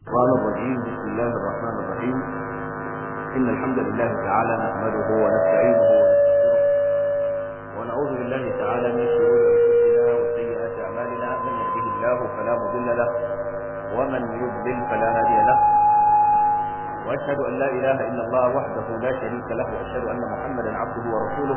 الشيطان الرجيم بسم الله الرحمن الرحيم إن الحمد لله تعالى نحمده ونستعينه ونستغفره ونعوذ بالله تعالى من شرور أنفسنا وسيئات أعمالنا من يهده الله فلا مضل له ومن يضلل فلا هادي له وأشهد أن لا إله إلا الله وحده لا شريك له وأشهد أن محمدا عبده ورسوله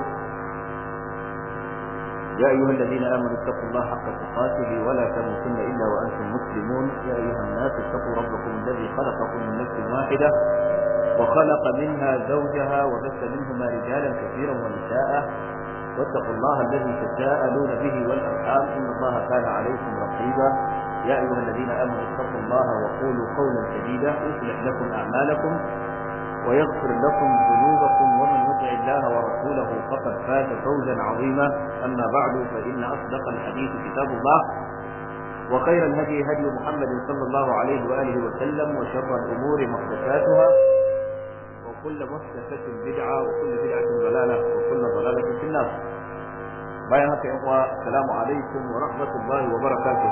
يا أيها الذين آمنوا اتقوا الله حق تقاته ولا تموتن إلا وأنتم مسلمون يا أيها الناس اتقوا ربكم الذي خلقكم من نفس واحدة وخلق منها زوجها وبث منهما رجالا كثيرا ونساء واتقوا الله الذي تساءلون به والأرحام إن الله كان عليكم رقيبا يا أيها الذين آمنوا اتقوا الله وقولوا قولا سديدا يصلح لكم أعمالكم ويغفر لكم ذنوبكم ومن يطع الله ورسوله فقد فاز فوزا عظيما أما بعد فإن أصدق الحديث كتاب الله وخير الهدي هدي محمد صلى الله عليه وآله وسلم وشر الأمور محدثاتها وكل محدثة بدعة وكل بدعة ضلالة وكل ضلالة في النار بيانك يا السلام عليكم ورحمة الله وبركاته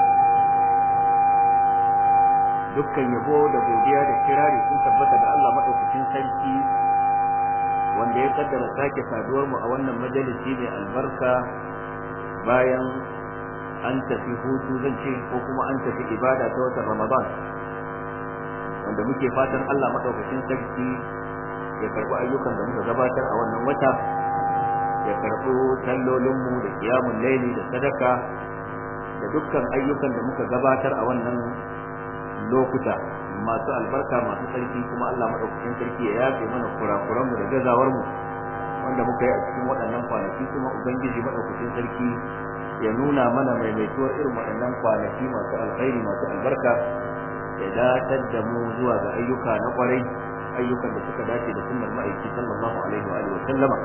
dukkan yabo da godiya da kirari sun tabbata da Allah madaukakin sarki wanda ya kaddara sake saduwar mu a wannan majalisi mai albarka bayan an tafi hutu zan ce ko kuma an tafi ibada ta watan Ramadan wanda muke fatan Allah madaukakin sarki ya karbi ayyukan da muka gabatar a wannan wata ya karbi sallolinmu da kiyamun laili da sadaka da dukkan ayyukan da muka gabatar a wannan lokuta masu albarka masu sarki kuma Allah madaukakin sarki ya yafe mana kurakuranmu da gazawarmu wanda muka yi a cikin waɗannan kwanaki kuma ubangiji madaukakin sarki ya nuna mana maimaituwar irin waɗannan kwanaki masu alkhairi masu albarka ya datar da mu zuwa ga ayyuka na kwarai ayyukan da suka dace da sunnar ma'aiki sallallahu alaihi wa alihi wa sallama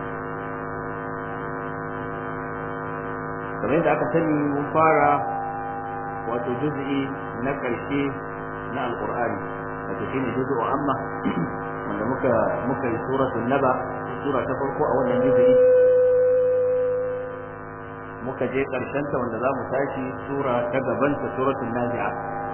kamar yadda aka sani mun fara wato juz'i na ƙarshe na alƙur'ani wato shine juz'u amma wanda muka muka yi suratul naba sura ta farko a wannan juz'i muka je ƙarshen ta wanda zamu tashi sura ta gaban ta suratul nazi'a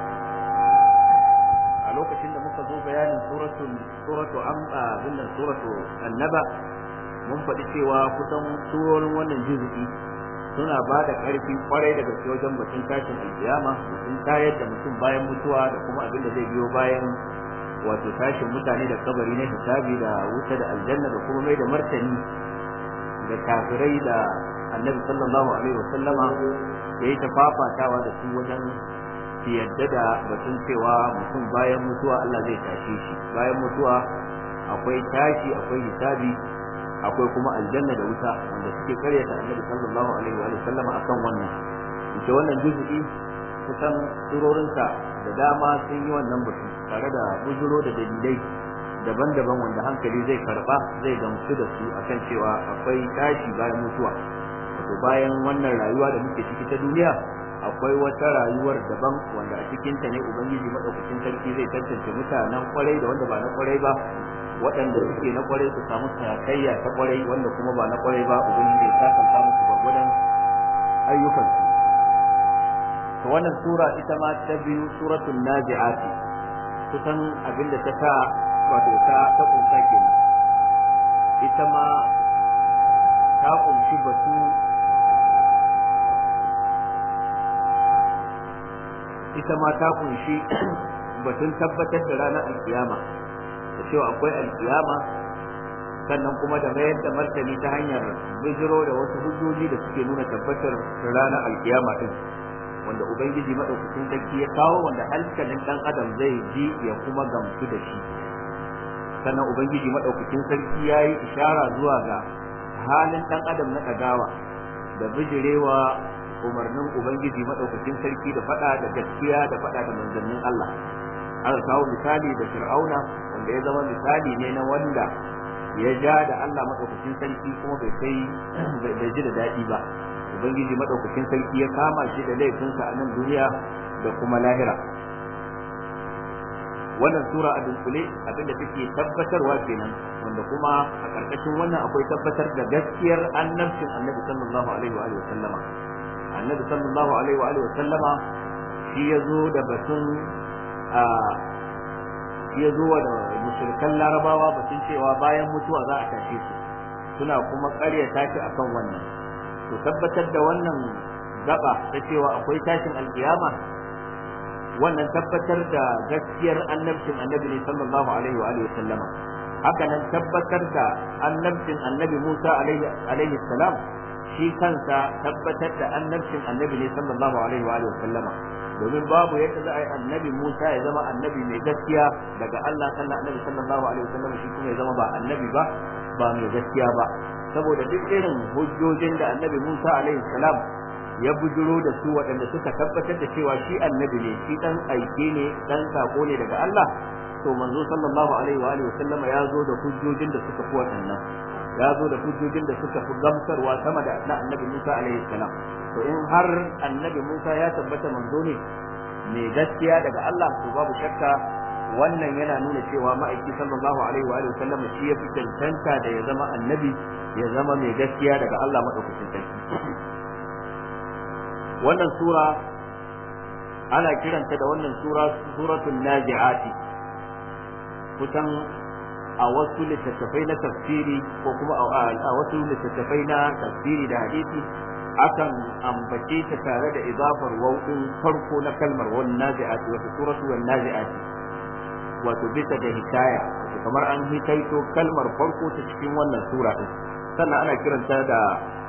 a lokacin da muka zo bayanin suratul suratul amma binnan suratul annaba mun faɗi cewa kusan surorin wannan juz'i suna ba da ƙarfi kwarai da gaske wajen batun tashin alkiyama batun tayar da mutum bayan mutuwa da kuma abin da zai biyo bayan wato tashin mutane da kabari na hisabi da wuta da aljanna da kuma mai da martani da kafirai da annabi sallallahu alaihi wasallama ya yi ta fafatawa da su wajen su yadda da batun cewa mutum bayan mutuwa Allah zai tashe shi bayan mutuwa akwai tashi akwai hisabi akwai kuma aljanna da wuta wanda suke karyata annabi sallallahu alaihi wa sallama akan wannan ita wannan juz'i kusan surorinta da dama sun yi wannan batu tare da bujuro da dalilai daban-daban wanda hankali zai karba zai gamsu da su akan cewa akwai tashi bayan mutuwa wato bayan wannan rayuwa da muke ciki ta duniya akwai wata rayuwar daban wanda a cikinta ne ubangiji madaukakin sarki zai tantance mutanen kwarai da wanda ba na kwarai ba waɗanda suke na kwarai su samu sakayya ta kwarai wanda kuma ba na kwarai ba ubangiji ya sakanta musu gwargwadon ayyukansu to wannan sura ita ma ta biyu suratul nazi'at kusan abinda ta ta wato ta ta kunsa kenan ita ma ta kunshi batu ita ma ta kunshi batun tabbatar da ranar alkiyama da cewa akwai alkiyama sannan kuma da mayar da martani ta hanyar bijiro da wasu hujjoji da suke nuna tabbatar ranar alkiyama din wanda ubangiji madaukakin sarki ya kawo wanda hankalin dan adam zai ji ya kuma gamsu da shi sannan ubangiji madaukakin sarki ya yi ishara zuwa ga halin dan adam na ɗagawa da bijirewa umarnin ubangiji madaukakin sarki da fada da gaskiya da fada da manzannin Allah aka kawo misali da fir'auna wanda ya zama misali ne na wanda ya ja da Allah madaukakin sarki kuma bai kai bai ji da daɗi ba ubangiji madaukakin sarki ya kama shi da laifinsa a nan duniya da kuma lahira wannan sura a dunkule abinda take tabbatarwa kenan wanda kuma a ƙarƙashin wannan akwai tabbatar da gaskiyar annabcin annabi sallallahu alaihi wa sallama annabi sallallahu alaihi wa sallama shi ya zo da batun a shi ya zo wa da musulkan larabawa batun cewa bayan mutuwa za a tashe su suna kuma ƙaryata shi akan wannan to tabbatar da wannan gaba ta cewa akwai tashin alkiyama wannan tabbatar da gaskiyar annabcin annabi ne sallallahu alaihi wa alihi sallama haka nan tabbatar da annabcin annabi Musa alaihi salam shi kansa tabbatar da annabcin annabi ne sallallahu alaihi wa alihi sallama domin babu yadda za a yi annabi Musa ya zama annabi mai gaskiya daga Allah sannan annabi sallallahu alaihi wa sallama shi kuma ya zama ba annabi ba ba mai gaskiya ba saboda duk irin hujjojin da annabi Musa alaihi salam ya bujuro da su waɗanda suka tabbatar da cewa shi annabi ne shi dan aike ne dan sako ne daga Allah to manzo sallallahu alaihi wa alihi sallama ya zo da hujjojin da suka fi waɗannan ya zo da hujjojin da suka fi gamsarwa sama da na annabi Musa alaihi salam to in har annabi Musa ya tabbata manzo ne mai gaskiya daga Allah to babu shakka wannan yana nuna cewa ma'aiki sallallahu alaihi wa alihi sallama shi ya fi cancanta da ya zama annabi ya zama mai gaskiya daga Allah madaukakin sarki wannan sura ana kiranta da wannan sura suratul nazi'ati kusan a wasu littattafai na tafsiri ko kuma a wasu littattafai na tafsiri da hadisi akan ambace ta tare da idafar wau'in farko na kalmar wan nazi'ati wato suratu wan nazi'ati wato bisa da hikaya kamar an hikaito kalmar farko ta cikin wannan sura din sannan ana kiranta da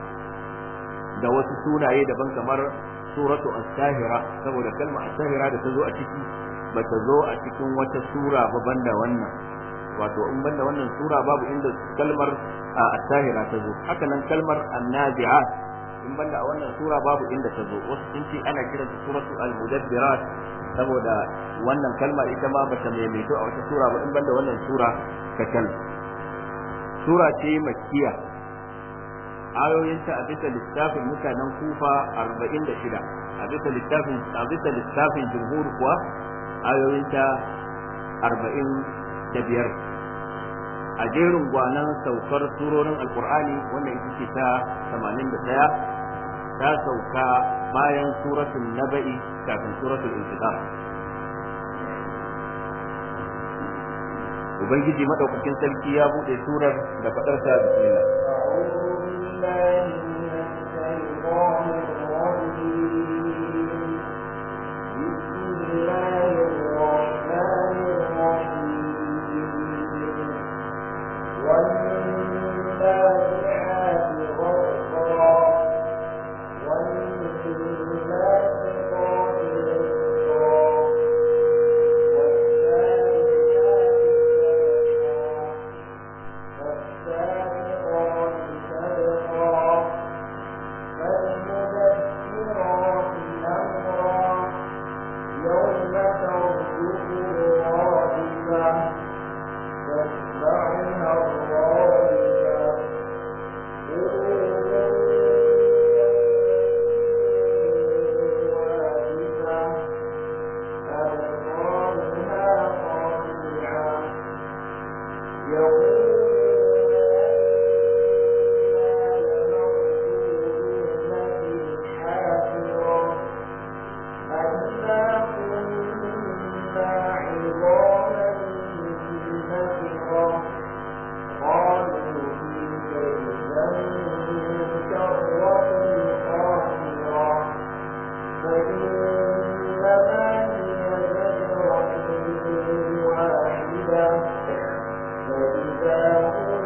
da wasu sunaye daban kamar suratu as-sahira saboda kalmar as-sahira da ta zo a ciki ba ta zo a cikin wata sura ba banda wannan wato in banda wannan sura babu inda kalmar as-sahira ta zo haka nan kalmar an-nazi'at in banda a wannan sura babu inda ta zo wasu sun ce ana kiranta suratu al-mudabbirat saboda wannan kalma ita ma bata maimaito a wata sura ba in banda wannan sura kacal sura ce makkiya ayoyinta a bisa littafin mutanen kufa arba'in da shida a bisa littafin a bisa littafin jumhur kuwa ayoyinta arba'in da biyar a jerin gwanan saukar surorin alkur'ani wanda ita ce ta tamanin da ɗaya ta sauka bayan suratul naba'i kafin suratul infitar ubangiji madaukakin sarki ya bude surar da faɗarsa bismillah بالله من الشيطان الرجيم بسم الله الرحمن الرحيم والنازعات غرقا والناشطات نشطا والسابقات سبقا فالمدبرات أمرا يوم ترجف الرادفة تتبعها الرادفة واجفة أبصارها خاشعة يقول فإنما هي زجرة واحدة فإذا هم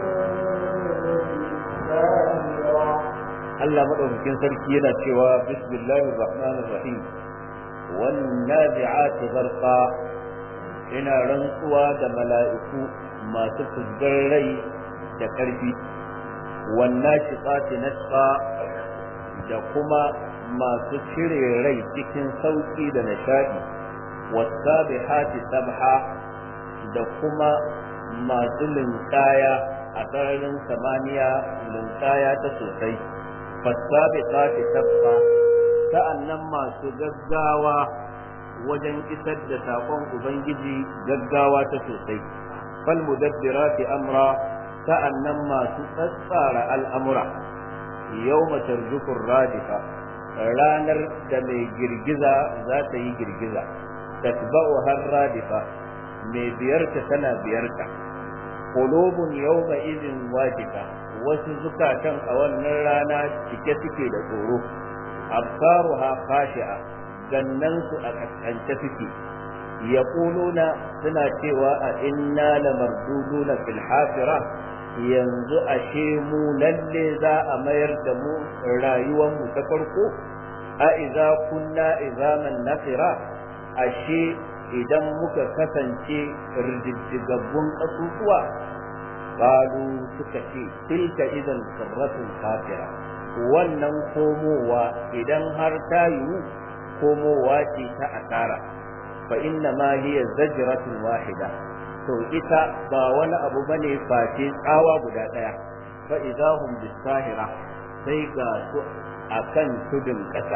بالساهرة Allah madaukakin sarki yana cewa bismillahir rahmanir rahim wan nazi'ati gharqa ina rantsuwa da mala'iku masu fuzgar rai da karfi wan nashiqati nasqa da kuma masu cire rai cikin sauki da nishadi wasabihati sabha da kuma masu linkaya a sararin samaniya linkaya ta sosai fasabiqati sabqa sa'annan masu gaggawa wajen isar da sakon ubangiji gaggawa ta sosai fal mudabbirati amra sa'annan masu tsatsara al'amura yawma tarjufu radifa ranar da mai girgiza za ta yi girgiza tatba'u har radifa mai biyarta tana biyarta qulubun yawma idhin wajiba wasu zukatan a wannan rana cike suke da tsoro absaruha khashi'a gannan su a kaskance suke yaquluna suna cewa a inna lamarduduna fil hafira yanzu ashe mu lalle za a mayar da mu rayuwar mu ta farko a idza kunna izaman nafira ashe idan muka kasance rididdigabbun kasusuwa qalu suka ce tilka idan karratun kafira wannan komowa idan har ta yiwu komowa ce ta asara fa inna ma hiya zajratun wahida to ita ba wani abu bane face tsawa guda daya fa idahum bisahira sai ga su akan tudun kasa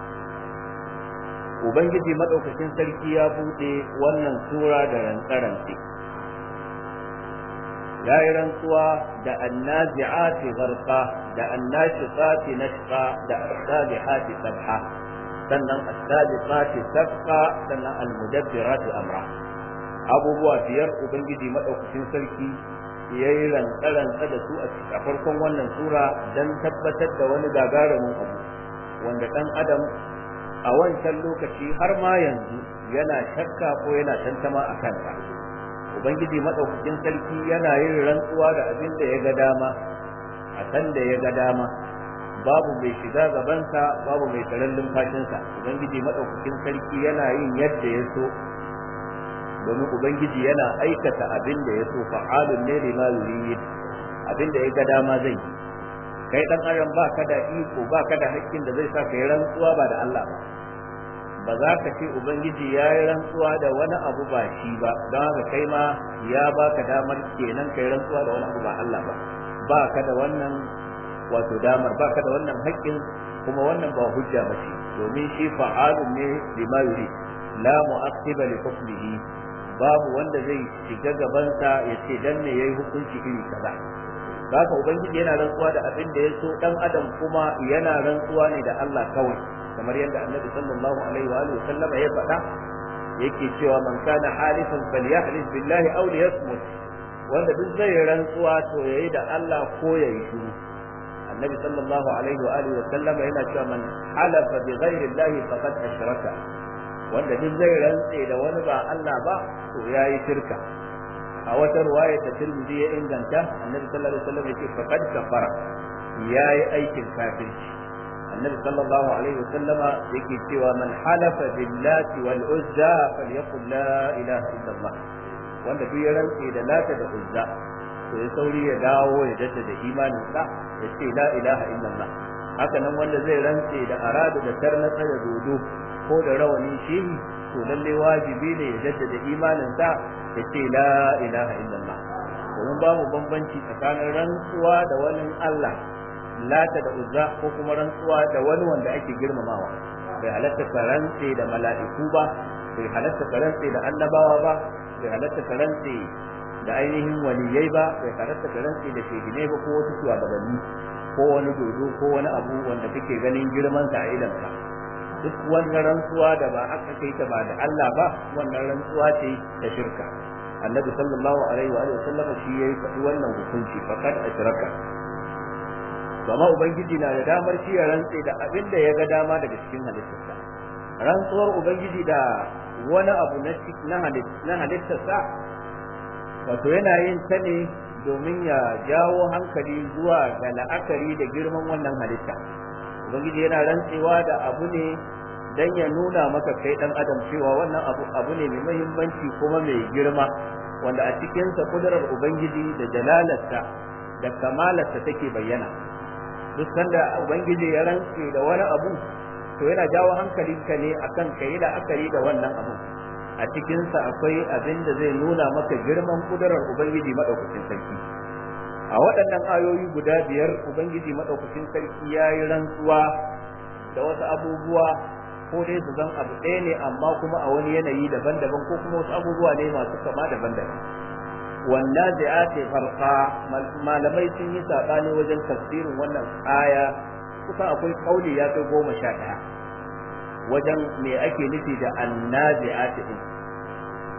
ubangiji madaukakin sarki ya bude wannan sura da rantsarantsi ya yi rantsuwa da annazi'ati gharqa da annashifati nashqa da as-sabihati sabha sannan as-sabiqati sabqa sannan al-mudabbirati amra abubuwa biyar ubangiji madaukakin sarki ya yi rantsa da su a farkon wannan sura don tabbatar da wani gagarumin abu wanda ɗan adam a wancan lokaci har ma yanzu yana shakka ko yana tantama a kansa ubangiji madaukakin sarki yana yin rantsuwa da abin da ya ga dama a san da ya ga dama babu mai shiga gabansa babu mai taron lumfashinsa ubangiji madaukakin sarki yana yin yadda ya so domin ubangiji yana aikata abin da ya so fa'alun ne lima yurid abin da ya ga dama zai yi kai dan adam ba ka da iko ba ka da haƙƙin da zai sa ka yi rantsuwa ba da Allah ba ba za ka ce ubangiji ya yi rantsuwa da wani abu ba shi ba don haka kai ma ya baka damar kenan kai rantsuwa da wani abu ba Allah ba ba ka da wannan wato damar ba ka da wannan haƙƙin kuma wannan ba hujja ba ce domin shi fa'alun ne lima yurid la mu'aqqiba li hukmihi babu wanda zai shiga gabansa ya ce dan ne yayi hukunci iri kaza haka ubangiji yana rantsuwa da abin da ya so dan adam kuma yana rantsuwa ne da Allah kawai kamar yadda annabi sallallahu alaihi wa alihi sallama ya faɗa yake cewa man kana halifan falyahlif billahi aw liyasmut wanda duk zai rantsuwa to yayi da Allah ko yayi shiru annabi sallallahu alaihi wa alihi sallama yana cewa man halafa bi ghairi llahi faqad ashraka wanda duk zai rantse da wani ba Allah ba to yayi shirka a wata ruwaya ta Tirmidhi ya inganta Annabi sallallahu alaihi wasallam yake faqad kafara yayi aikin kafirci Annabi sallallahu alaihi wasallam yake cewa man halafa billahi wal uzza falyaqul la ilaha illallah wanda duk ya rantse da lata da uzza to ya sauri ya dawo ya jaddada imanin sa ya ce la ilaha illallah haka nan wanda zai rantse da aradu da tarnatsa da dodo ko da rawani shehi to lalle wajibi ne ya jaddada imanin sa ya ce la ilaha illallah domin babu bambanci tsakanin rantsuwa da wani Allah lata da uzza ko kuma rantsuwa da wani wanda ake girmamawa bai halatta ka rantse da mala'iku ba bai halatta ka rantse da annabawa ba bai halatta ka rantse da ainihin waliyai ba bai halatta ka rantse da shehine ba ko wasu shugabanni ko wani dodo ko wani abu wanda kake ganin girman sa a idanka duk wannan rantsuwa da ba aka kai ta ba da Allah ba wannan rantsuwa ce ta shirka annabi sallallahu alaihi wa alihi wasallam shi yayi faɗi wannan hukunci faqad ashraka amma ubangiji na da damar shi ya rantse da abin da ya ga dama daga cikin halittarsa rantsuwar ubangiji da wani abu na halittarsa wato yana yin ta ne domin ya jawo hankali zuwa ga la'akari da girman wannan halitta ubangiji yana rantsewa da abu ne dan ya nuna maka kai dan adam cewa wannan abu abu ne mai muhimmanci kuma mai girma wanda a cikinsa kudurar ubangiji da jalalarsa da kamalarsa take bayyana duk sanda ubangiji ya rantse da wani abu to yana jawo hankalinka ne akan kai da akari da wannan abu a cikinsa akwai abin da zai nuna maka girman kudurar ubangiji madaukakin sarki a waɗannan ayoyi guda biyar ubangiji madaukakin sarki ya yi rantsuwa da wasu abubuwa ko dai su zan abu ɗaya ne amma kuma a wani yanayi daban-daban ko kuma wasu abubuwa ne masu kama daban-daban wannan da ya ce farfa malamai sun yi saɓani wajen tafsirin wannan aya kusan akwai kauli ya kai goma sha ɗaya wajen me ake nufi da annazi'ati din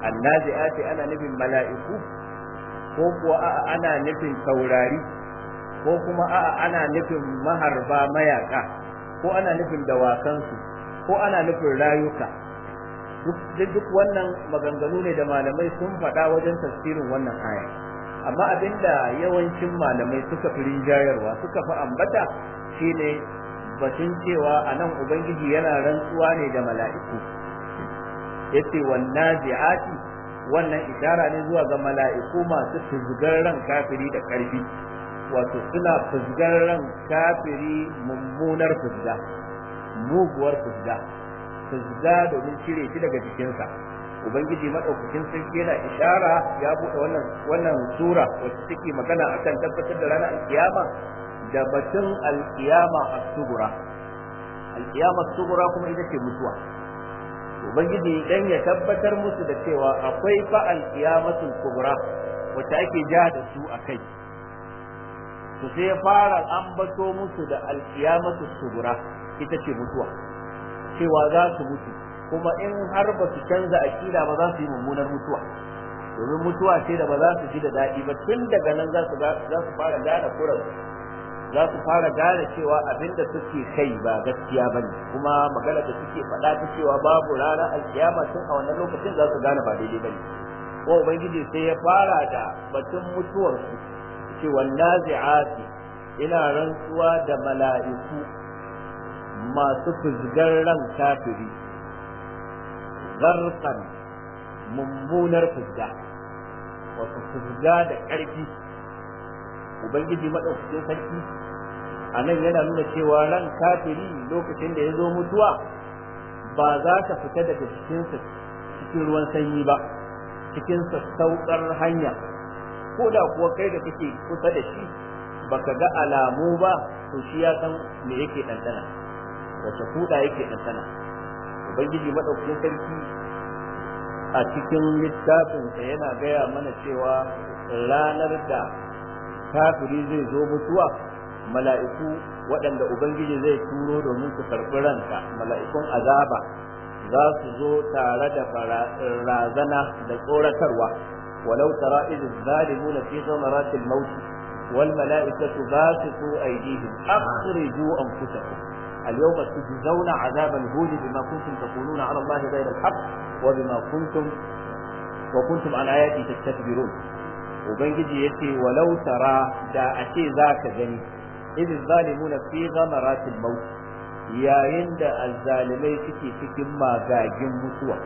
annazi'ati ana nufin mala'iku ko kuwa a'a ana nufin taurari ko kuma a'a ana nufin maharba mayaka ko ana nufin dawakansu ko ana nufin rayuka duk duk wannan maganganu ne da malamai sun faɗa wajen tafsirin wannan aya amma abinda yawancin malamai suka fi rinjayarwa suka fi ambata shine batun cewa a nan ubangiji yana rantsuwa ne da mala'iku yace wannazi'ati wannan ishara ne zuwa ga mala'iku masu fuzgar ran kafiri da karfi wato suna fuzgar ran kafiri mummunar fuzga muguwar fuzga fuzga domin cire shi daga jikinsa ubangiji madaukakin sarki yana ishara ya buɗe wannan wannan sura wacce take magana akan tabbatar da ranar alkiyama da batun alkiyama as-sugura alkiyama as-sugura kuma ita ce mutuwa ubangiji dan ya tabbatar musu da cewa akwai fa alkiyamatul kubra wacce ake ja da su akai to sai ya fara ambato musu da alkiyamatul sugura ita ce mutuwa cewa za su mutu kuma in har ba su canza akida ba za su yi mummunar mutuwa domin mutuwa ce da ba za su ji da daɗi ba tun daga nan za su za su fara gane kuran za su fara gane cewa abinda suke kai ba gaskiya bane kuma magana da suke faɗa ta cewa babu ranar alkiyama tun a wannan lokacin za su gane ba daidai bane ko ubangiji sai ya fara da batun mutuwar su ce wannazi'ati ina rantsuwa da mala'iku masu fuzgar ran kafiri zarfan mummunar fuzga wasu fuzga da ƙarfi ubangiji maɗaukacin sarki a nan yana nuna cewa ran kafiri lokacin da ya zo mutuwa ba za ta fita daga cikinsa cikin ruwan sanyi ba cikin sassauƙar hanya ko da kuwa kai da kake kusa da shi baka ga alamu ba to shi ya san me yake ɗanɗana wace kuɗa yake ɗanɗana ubangiji maɗaukakin sarki a cikin littafinsa yana gaya mana cewa ranar da kafiri zai zo mutuwa mala'iku waɗanda ubangiji zai turo domin su karɓi ranka mala'ikun azaba za su zo tare da razana da tsoratarwa walau tara idh zalimuna fi ghamaratil maut wal mala'ikatu basitu aydihim akhriju anfusakum اليوم تجزون عذاب الهون بما كنتم تقولون على الله غير الحق وبما كنتم وكنتم عن آياتي تستكبرون وبنجي يتي ولو ترى دا أشي ذاك جني إذ الظالمون في غمرات الموت يا يند الظالمين تكي تكي ما غاجم مسوى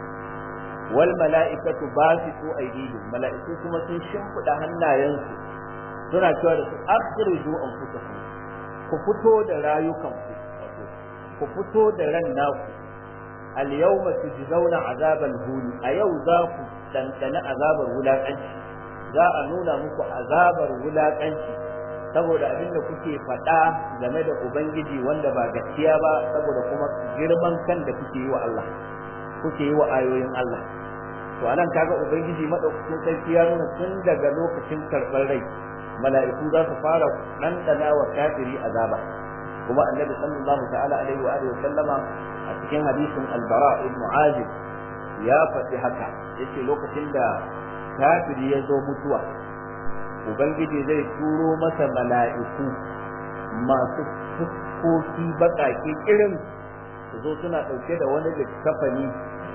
والملائكة باسطوا أيديهم ملائكة كما تنشمك هنا ينسو suna cewa da su akhriju anfusakum ku fito da rayukanku ku fito da ran naku al yawma tujzauna azabal huni a yau za ku dandana azabar wulakanci za a nuna muku azabar wulakanci saboda abin da kuke faɗa game da ubangiji wanda ba gaskiya ba saboda kuma girman kan da kuke yi wa Allah kuke yi wa ayoyin Allah to anan kaga ubangiji madaukakin sarki ya nuna tun daga lokacin karɓar rai mala'iku za su fara ɗanɗana wa kafiri azaba kuma annabi sallallahu ta'ala alaihi wa alihi sallama a cikin hadisin albara ibn azib ya faɗi haka yace lokacin da kafiri ya zo mutuwa ubangiji zai turo masa mala'iku masu fuskoki baƙaƙe irin su zo suna ɗauke da wani littafani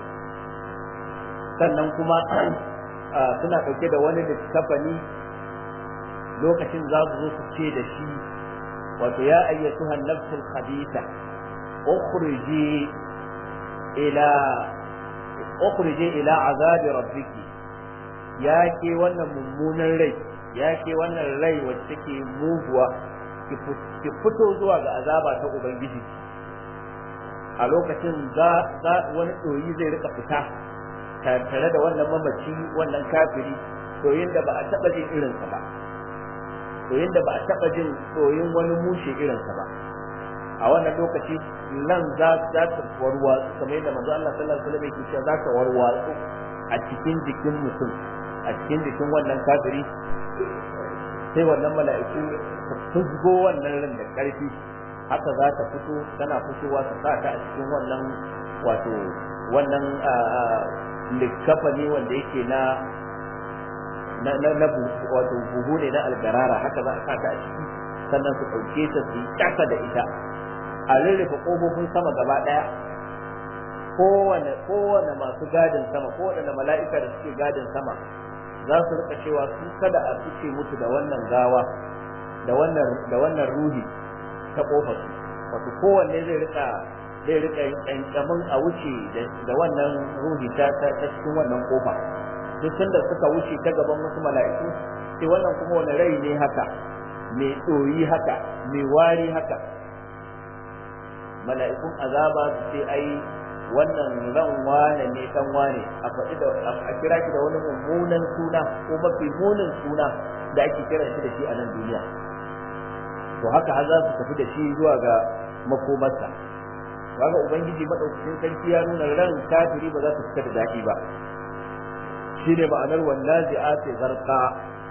sannan kuma suna ɗauke da wani littafani lokacin za su zo su ce da shi wato ya ayyatuha nafsul khabitha ukhriji ila ukhriji ila azabi rabbiki ya ke wannan mummunan rai ya ke wannan rai wacce take muguwa ki fito zuwa ga azaba ta ubangiji a lokacin za wani ɗoyi zai rika fita tare da wannan mamaci wannan kafiri ɗoyin da ba a taɓa jin irinsa ba ɗoyin da ba a taɓa jin ɗoyin wani mushe irinsa ba a wannan lokaci nan za ta warwatsu kamar yadda manzo Allah sallallahu alaihi wasallam yake cewa za ta warwatsu a cikin jikin mutum a cikin jikin wannan kafiri sai wannan mala'iku su fusgo wannan ran da ƙarfi haka za ta fito tana fitowa su sa ta a cikin wannan wato wannan likafani wanda yake na na na wato buhu ne na algarara haka za a sata a ciki sannan su ɗauke ta su yi ƙasa da ita a rurrufe ƙofofin sama gaba ɗaya kowane kowane masu gadin sama kowane mala'ika da suke gadin sama za su rika cewa su kada a fice mutu da wannan gawa da wannan da wannan ruhi ta kofar su wato kowanne zai rika zai rika kankamin a wuce da wannan ruhi ta ta cikin wannan kofa duk sanda suka wuce ta gaban wasu mala'iku sai wannan kuma wani rai ne haka mai ɗoyi haka mai wari haka mala'ikun azaba su ce ai wannan ran wane ne dan wane a faɗi da a kira shi da wani mummunan suna ko mafi munin suna da ake kira shi da shi a nan duniya to haka har za su tafi da shi zuwa ga makomarsa kaga ubangiji madaukakin sarki ya nuna ran kafiri ba za ta fita da daɗi ba shine ma'anar wallazi ati zarqa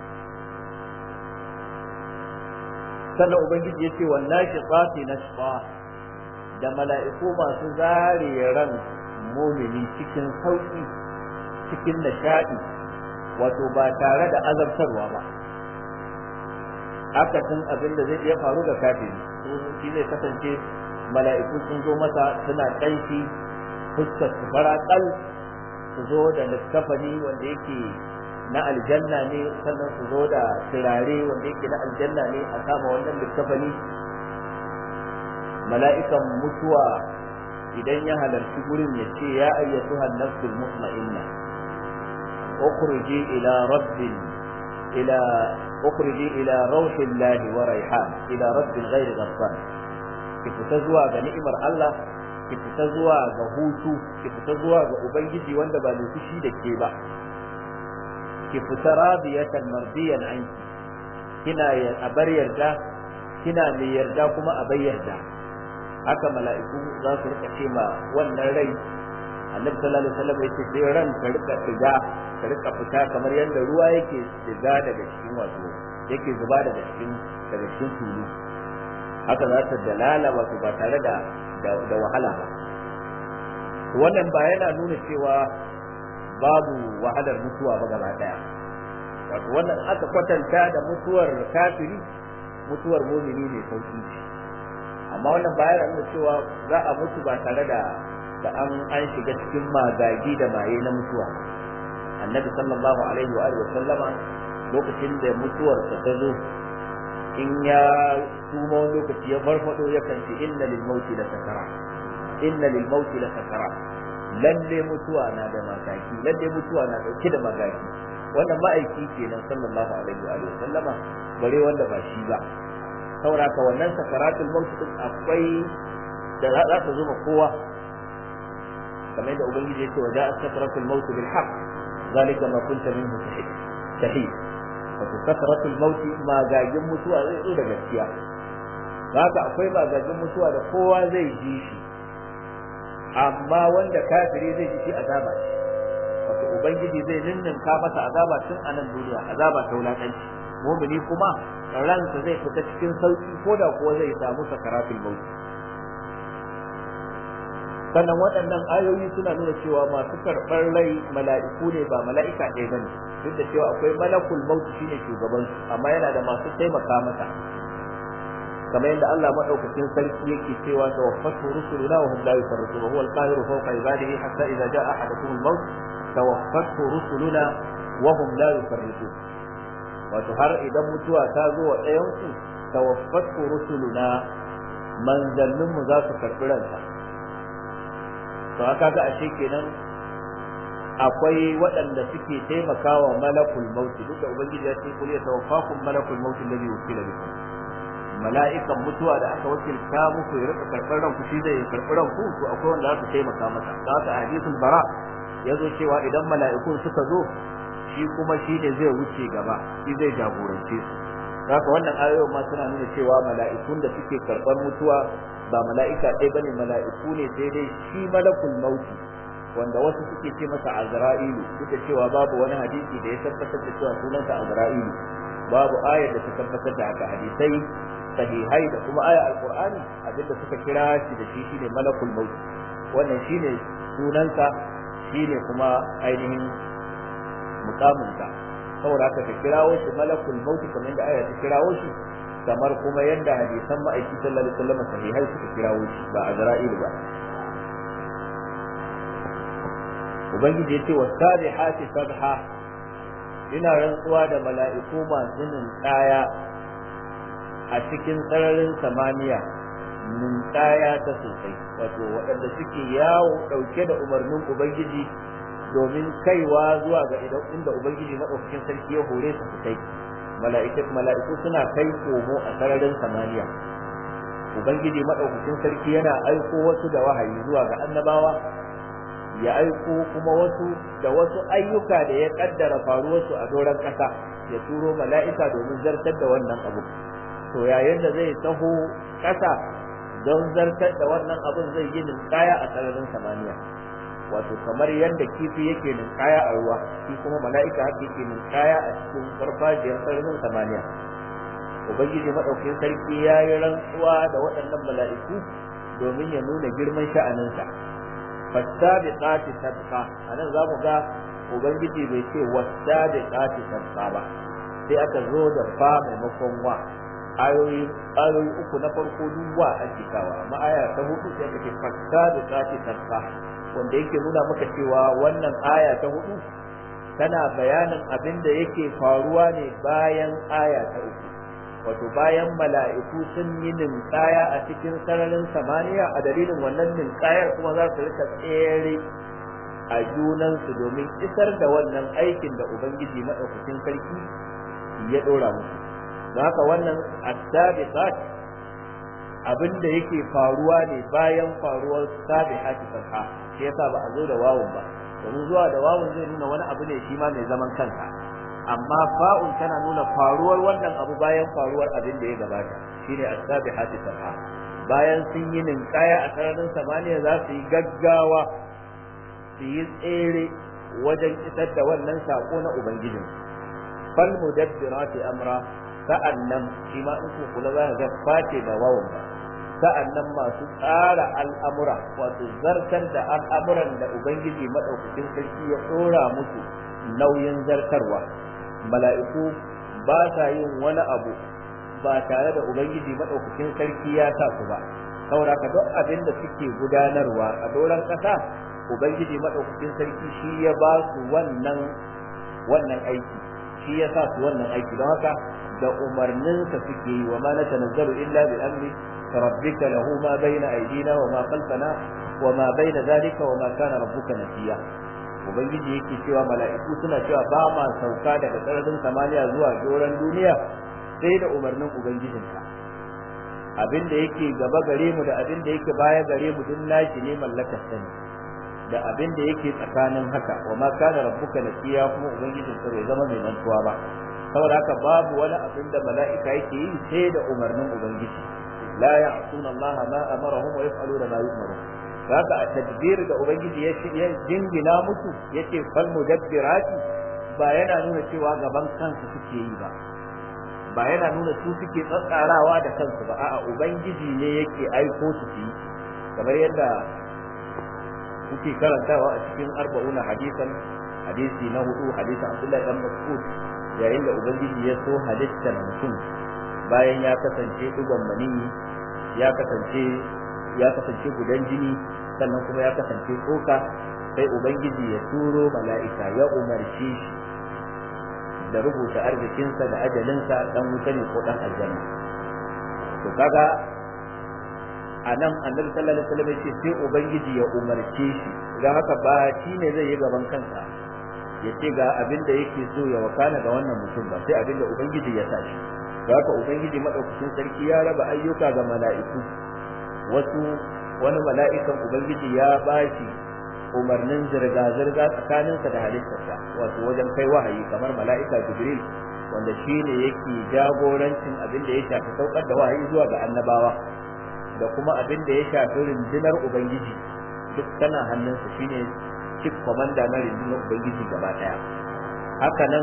sannan ubangiji yace wallahi qati nashqa da mala'iku masu zare ran mumini cikin sauki cikin nishadi wato ba tare da azabtarwa ba akasin abin da zai iya faru ga kafiri shi zai kasance mala'iku sun zo masa suna ƙanshi fuskar su faraƙal su zo da littafani wanda yake na aljanna ne sannan su zo da turare wanda yake na aljanna ne a kama wannan littafani mala'ikan mutuwa idan ya halarci gurin ya ce ya ayyatu nafsul mutma'inna ukhruji ila rabbil ila ukhruji ila rauhillahi wa raihan ila rabbil ghairi ghafar ki fita zuwa ga ni'imar Allah ki fita zuwa ga hutu ki fita zuwa ga ubangiji wanda ba mai fushi da ke ba ki fita radiyatan mardiyan anki kina a bar yarda kina mai yarda kuma a bar yarda haka mala'iku za su rika ce ma wannan rai annabi sallallahu alaihi wasallam yace sai ran ka rika diga ka rika fita kamar yadda ruwa yake diga daga cikin wato yake zuba daga cikin daga cikin tulu haka za ta dalala wato ba tare da da wahala ba wannan ba yana nuna cewa babu wahalar mutuwa ba gaba daya wato wannan aka kwatanta da mutuwar kafiri mutuwar mumini ne sauki ce amma wannan ba yana nuna cewa za a mutu ba tare da da an an shiga cikin magagi da maye na mutuwa annabi sallallahu alaihi wa alihi wa sallama lokacin da mutuwar ta zo in ya tuma wani lokaci ya farfado yakan ce inna lil mauti la sakara inna lil mauti la sakara lalle mutuwa na da magagi lalle mutuwa na dauke da magagi wannan ma'aiki kenan sallallahu alaihi wa alihi sallama bare wanda ba shi ba saboda ka wannan sakaratul maut din akwai da za ta zo ma kowa kamar da ubangiji yake wa ja'a sakaratul maut bil haqq zalika ma kunta minhu tahid wato sakaratul maut magagin mutuwa zai zo da gaskiya haka akwai magagin mutuwa da kowa zai ji shi amma wanda kafiri zai ji shi azaba wato ubangiji zai ninninka masa azaba tun a nan duniya azaba ta wulakanci mumini kuma ransa zai fita cikin sauki ko da kuwa zai samu sakaratul maut sannan waɗannan ayoyi suna nuna cewa masu karɓar rai mala'iku ne ba mala'ika ɗaya bane duk da cewa akwai malakul maut shine shugaban su amma yana da masu taimaka masa kamar yadda Allah madaukakin sarki yake cewa tawaffatu rusuluna wa hum la yufarritun huwa al-qahiru fawqa ibadihi hatta idza jaa ahaduhum al-maut tawaffatu rusuluna wa hum la yufarritun wato har idan mutuwa ta zo wa ɗayan ku tawaffatu rusuluna manzannin mu za su karɓi ransa to haka ga ashe kenan akwai waɗanda suke taimakawa malakul maut duk da ubangiji ya ce kul yatawaffakum malakul maut alladhi wukila bikum mala'ikan mutuwa da aka wakilta muku ya rika karɓar ranku shi zai karɓi ranku to akwai wanda za su taimaka masa da haka hadisul bara ya zo cewa idan mala'ikun suka zo shi kuma shi ne zai wuce gaba shi zai jagorance su haka wannan ayoyin ma suna nuna cewa mala'ikun da suke karɓar mutuwa ba mala'ika ɗaya bane mala'iku ne sai dai shi malakul mauti wanda wasu suke ce masa azra'ilu duk da cewa babu wani hadisi da ya tabbatar da cewa sunansa azra'ilu babu ayar da ta tabbatar da haka hadisai sahihai da kuma aya alqur'ani abinda suka kira shi da shi shine malakul maut wannan shine sunansa shine kuma ainihin mukaminka saboda haka ka kirawo shi malakul mauti kamar da aya ta kirawo shi kamar kuma yadda hadisan ma'aiki sallallahu alaihi wasallam sahihai suka kirawo shi ba azra'il ba ubangiji yace wasabihati sabha ina rantsuwa da mala'iku masu ninkaya a cikin sararin samaniya ninkaya ta sosai wato waɗanda suke yawo ɗauke da umarnin ubangiji domin kaiwa zuwa ga idan inda ubangiji madaukakin sarki ya hore su kai mala'ikat mala'iku suna kai komo a sararin samaniya ubangiji madaukakin sarki yana aiko wasu da wahayi zuwa ga annabawa ya aiko kuma wasu da wasu ayyuka da ya kaddara faruwarsu a doron ƙasa ya turo mala'ika domin zartar da wannan abu to yayin da zai taho ƙasa don zartar da wannan abun zai yi ninkaya a sararin samaniya wato kamar yadda kifi yake ninkaya a ruwa shi kuma mala'ika haka yake ninkaya a cikin farfajiyar sararin samaniya ubangiji madaukakin sarki ya yi rantsuwa da waɗannan mala'iku domin ya nuna girman sha'aninsa fasabiqati sabqa anan zamu ga ubangiji bai ce wasabiqati sabqa ba sai aka zo da fa maimakon wa ayoyi ayoyi uku na farko duk wa ake kawa amma aya ta hudu sai aka ce fasabiqati sabqa wanda yake nuna maka cewa wannan aya ta hudu tana bayanin abin da yake faruwa ne bayan aya ta uku wato bayan mala'iku sun yi ninkaya a cikin sararin samaniya a dalilin wannan ninkayar kuma za su rika tsere a junansu domin isar da wannan aikin da ubangiji maɗaukakin sarki ya ɗora musu don haka wannan asabiqat abin da yake faruwa ne bayan faruwar sabihati sabha shi yasa ba a zo da wawun ba domin zuwa da wawun zai nuna wani abu ne shi ma mai zaman kansa amma fa'un tana nuna faruwar wannan abu bayan faruwar abin da ya gabata shine as-sabihati sabha bayan sun yi ninkaya a sararin samaniya za su yi gaggawa su yi tsere wajen isar da wannan sako na ubangijin fal mudabbirati amra sa'annan shi ma in ku kula za ga face da wawan ba sa'annan masu tsara al'amura wato zartar da al'amuran da ubangiji madaukakin sarki ya tsora musu nauyin zartarwa mala'iku ba sa yin wani abu ba tare da ubangiji madaukakin sarki ya sa su ba saboda ka duk abin da suke gudanarwa a doron kasa ubangiji madaukakin sarki shi ya ba su wannan wannan aiki shi ya sa su wannan aiki don haka da umarninsa suke yi wa ma na tanazzaru illa bi amri rabbika lahu ma bayna aydina wa ma khalfana wa ma bayna zalika wa ma kana rabbuka nasiya ubangiji yake cewa mala'iku suna cewa ba ma sauka daga sararin samaniya zuwa doron duniya sai da umarnin ubangijinka abin da yake gaba gare mu da abin da yake baya gare mu duk nashi ne mallakar sani da abin da yake tsakanin haka wa ma kana rabbuka nasiya kuma ubangijinka bai zama mai mantuwa ba saboda haka babu wani abin da mala'ika yake yi sai da umarnin ubangiji la ya'suna Allah ma amarahum wa yaf'aluna ma yu'marun haka a tadbir da ubangiji ya jingina musu yace fal mudabbirati ba yana nuna cewa gaban kansu suke yi ba ba yana nuna su suke tsatsarawa da kansu ba a'a ubangiji ne yake aiko su su yi kamar yadda kuke karantawa a cikin arba'una hadisan hadisi na hudu hadisin Abdullahi dan Mas'ud yayin da ubangiji ya so halittar mutum bayan ya kasance digon maniyi ya kasance ya kasance gudan jini sannan kuma ya kasance tsoka sai ubangiji ya turo mala'ika ya umarce shi da rubuta arzikinsa da ajalinsa dan wuta ne ko dan aljanna to kaga a nan annabi sallallahu alaihi wasallam ce sai ubangiji ya umarce shi don haka ba shi ne zai yi gaban kansa ya ce ga abin da yake so ya wakana ga wannan mutum ba sai abin da ubangiji ya tashi don haka ubangiji madaukakin sarki ya raba ayyuka ga mala'iku wasu wani mala'ikan ubangiji ya bashi umarnin zirga-zirga tsakaninsa da halittarsa wato wajen kai wahayi kamar mala'ika jibril wanda shi ne yake jagorancin abin da ya shafi saukar da wahayi zuwa ga annabawa da kuma abin da ya shafi rundunar ubangiji duk tana hannunsa shine chief commander na rundunar ubangiji gaba daya haka nan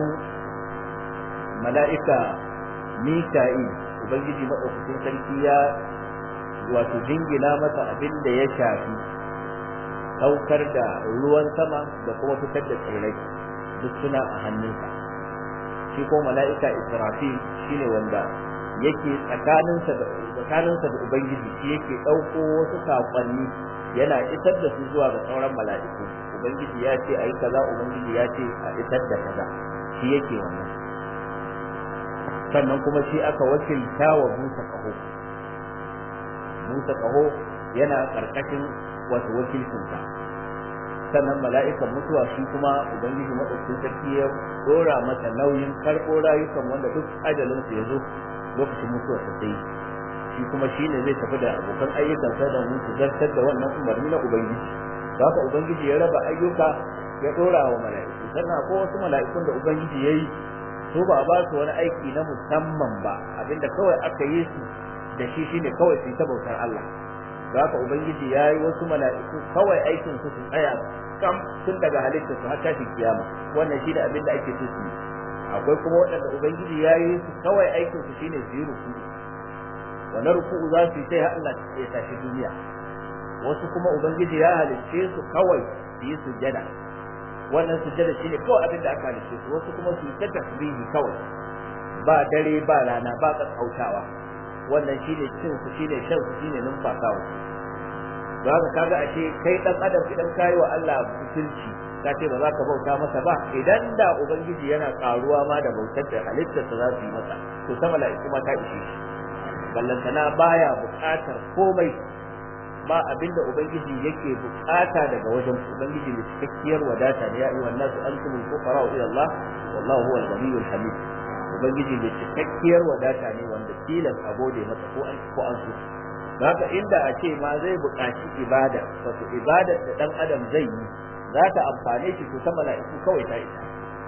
mala'ika mika'il ubangiji maɗaukakin sarki ya wato jingina masa abin da ya shafi saukar da ruwan sama da kuma fitar da tsirrai duk suna a hannunsa shi ko mala'ika israfil shine wanda yake tsakaninsa da tsakaninsa da ubangiji shi yake ɗauko wasu saƙonni yana isar da su zuwa ga sauran mala'iku ubangiji ya ce ayi kaza ubangiji ya ce a isar da kaza shi yake wannan sannan kuma shi aka wakilta wa Musa kaho Musa kaho yana karkashin wato wakilcinsa sannan mala'ikan mutuwa shi kuma ubangiji madaukakin sarki ya dora masa nauyin karɓo rayukan wanda duk ajalin su ya zo lokacin mutuwar sa sai shi kuma shi ne zai tafi da abokan ayyukansa da mun su zartar da wannan umarni na ubangiji haka ubangiji ya raba ayyuka ya dora wa mala'iku sannan akwai wasu mala'ikun da ubangiji ya yi su ba ba su wani aiki na musamman ba abinda kawai aka yi su da shi shine kawai su yi ta bautar Allah da haka ubangiji ya yi wasu mala'iku kawai aikin su su tsaya kam tun daga halitta su har tashin kiyama wannan shine abin da ake so su yi akwai kuma waɗanda ubangiji ya yi su kawai aikin su shine su yi ruku wannan ruku za su yi sai har Allah ya tashi duniya wasu kuma ubangiji ya halicce su kawai su yi sujjada wannan sujjada shine kawai abin da aka halicce su wasu kuma su yi ta tasbihi kawai ba dare ba rana ba kakkautawa wannan shine cin su shine shan su shine numfasawa su don haka kaga ashe kai dan adam idan kayi wa Allah mutunci ka ce ba za ka bauta masa ba idan da ubangiji yana karuwa ma da bautar da halittarsa za su yi masa to ta mala'iku ma ta ishe shi ballantana baya buƙatar komai ba abinda ubangiji yake bukata daga wajen ubangiji da cikakkiyar wadata ne ya ayyuhan nasu antumul fuqara ila Allah wallahu huwal ghaniyyul hamid ubangiji da cikakkiyar wadata ne wanda tilas a gode masa ko an ko an so haka inda a ce ma zai buƙaci ibada wato ibada da dan adam zai yi za ta amfane shi to ta mala'iku kawai ta isa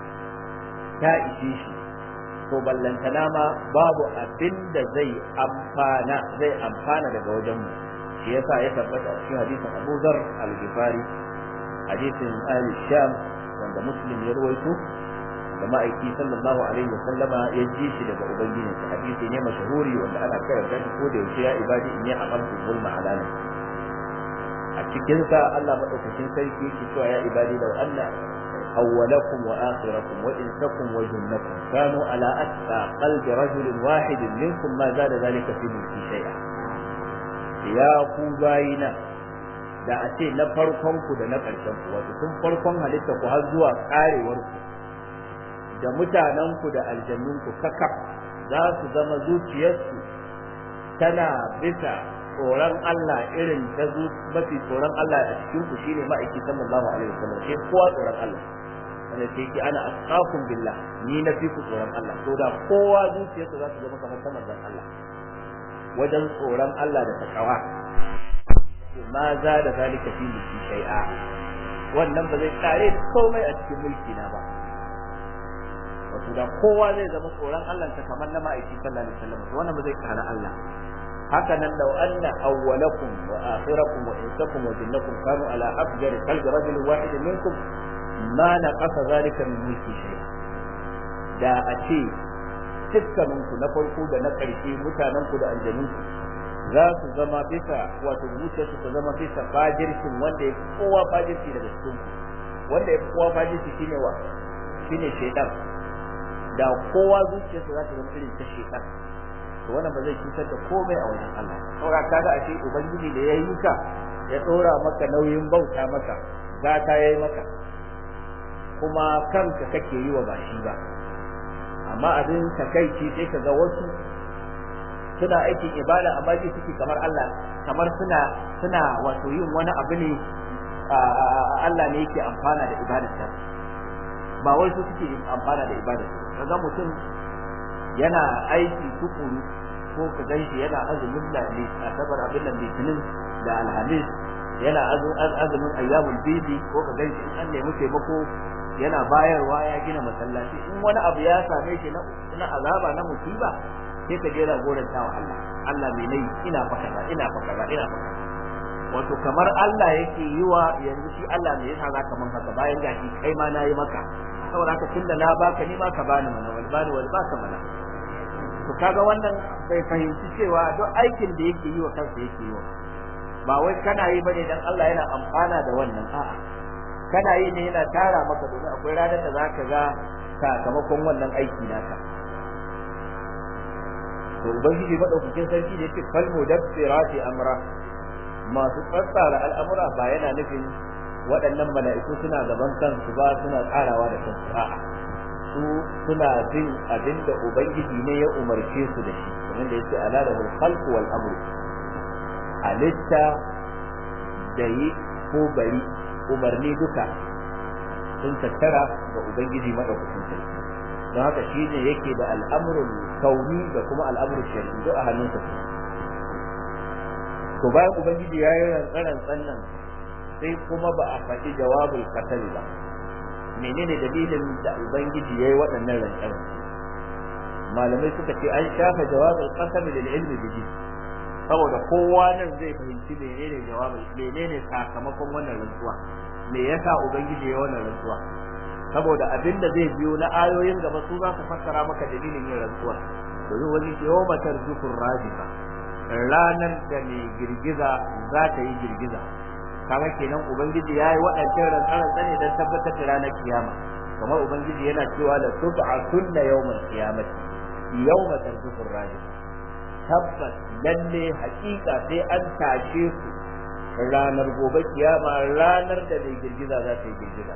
ta ishe shi to ballantana ma babu abin da zai amfana zai amfana daga wajen mu shi yasa ya tabbata a cikin hadisin Abu Dharr al-Ghifari hadisin Ali Sham wanda Muslim ya rawaito da ma'aiki sallallahu alaihi wasallama ya ji shi daga ubangiji sa hadisi ne mashahuri wanda ana karanta shi ko da yaushe ya ibadi in ya amartu zulma alana a cikin sa Allah madaukakin sarki yake cewa ya ibadi law anna awwalakum wa akhirakum wa insakum wa jinnakum kanu ala atqa qalbi rajulin wahidin minkum ma zada zalika fi mulki shay'a ya ku bayina da a ce na farkon ku da na ƙarshen ku wato tun farkon halitta ku har zuwa karewar ku da mutanen ku da aljannun ku kaka za su zama zuciyarsu tana bisa tsoron Allah irin ta zu mafi tsoron Allah a cikin ku shine ma'aiki sallallahu alaihi wasallam sai kowa tsoron Allah wanda sai ki ana asqakum billah ni na fi ku tsoron Allah to da kowa zuciyarsa za su zama kamar ta manzon Allah wajen tsoron Allah da takawa ma za da zalika fi mulki shay'a wannan ba zai kare komai a cikin mulki na ba wato da kowa zai zama tsoron Allah ta kamar na ma'aiki sallallahu alaihi wasallam wannan ba zai kare Allah haka nan law anna awwalakum wa akhirakum wa insakum wa jinnakum kanu ala afjari qalbi rajulin wahid minkum ma naqasa zalika min mulki shay'a da a ce dukkaninku na farko da na ƙarshe mutanenku da aljanunku za su zama bisa wato zuciyarsu ta zama bisa fajirkin wanda ya kowa fajirki daga cikin ku wanda ya kowa fajirki shine wa shine shaitan da kowa zuciyarsa za ta zama irin ta shaitan to wannan ba zai cutar da komai a wajen Allah saboda kaga ashe ubangiji da ya yi ka ya tsora maka nauyin bauta maka gata yayi maka kuma kanka kake yi wa ba shi ba amma abin takaici sai ka ga wasu suna aikin ibada amma ji suke kamar Allah kamar suna suna wato yin wani abu ne Allah ne yake amfana da ibadarsa ba wai su suke amfana da ibadarsa kaga mutum yana aiki tukuru ko ka ganshi yana azumin da ne asabar abin da litinin da alhamis yana azumin ayyamul bidi ko ka ganshi in an nemi taimako yana bayarwa ya gina masallaci in wani abu ya same shi na azaba na musiba sai ka je goranta wa Allah Allah mai nayi ina fa kaza ina fa kaza ina fa kaza wato kamar Allah yake yi wa yanzu shi Allah ne yasa zaka man haka bayan gashi kai ma nayi maka saboda haka tunda na baka ni ma ka bani mana wal bani wal baka mana to kaga wannan bai fahimci cewa duk aikin da yake yi wa kansa yake yi wa ba wai kana yi bane dan Allah yana amfana da wannan a'a kana yi ne yana tara maka domin akwai ranar da zaka ga sakamakon wannan aiki naka to ubangiji madaukakin sarki da yake fal mudabbirati amra masu tsatsara al'amura ba yana nufin waɗannan mala'iku suna gaban kansu ba suna tsarawa da kansu a'a su suna bin abin da ubangiji ne ya umarce su da shi kamar da yake ala da khalq wal amr halitta da yi ko bari umarni duka sun tattara ga ubangiji madaukakin sarki don haka shi ne yake da al'amrul kauni da kuma al'amrul shari'i duk a hannunsa to bayan ubangiji ya yi rantsaran nan sai kuma ba a faɗi jawabul qatl ba menene dalilin da ubangiji yayi waɗannan rantsaran malamai suka ce an shafa jawabul qasam lil ilmi bihi saboda kowa nan zai fahimci menene jawabin menene sakamakon wannan rantsuwa me yasa ubangiji ya wannan rantsuwa saboda abin da zai biyo na ayoyin gaba su za su fassara maka dalilin yin rantsuwa domin wani yawma tarjufur rajifa ranar da mai girgiza za ta yi girgiza kaga kenan ubangiji ya yi waɗancan rantsaran ne don tabbatar da ranar kiyama kamar ubangiji yana cewa la tub'atunna yawmal qiyamati yawma tarjufur rajifa tabbas lalle hakika sai an tashe su ranar gobe kiyama ranar da mai girgiza za ta yi girgiza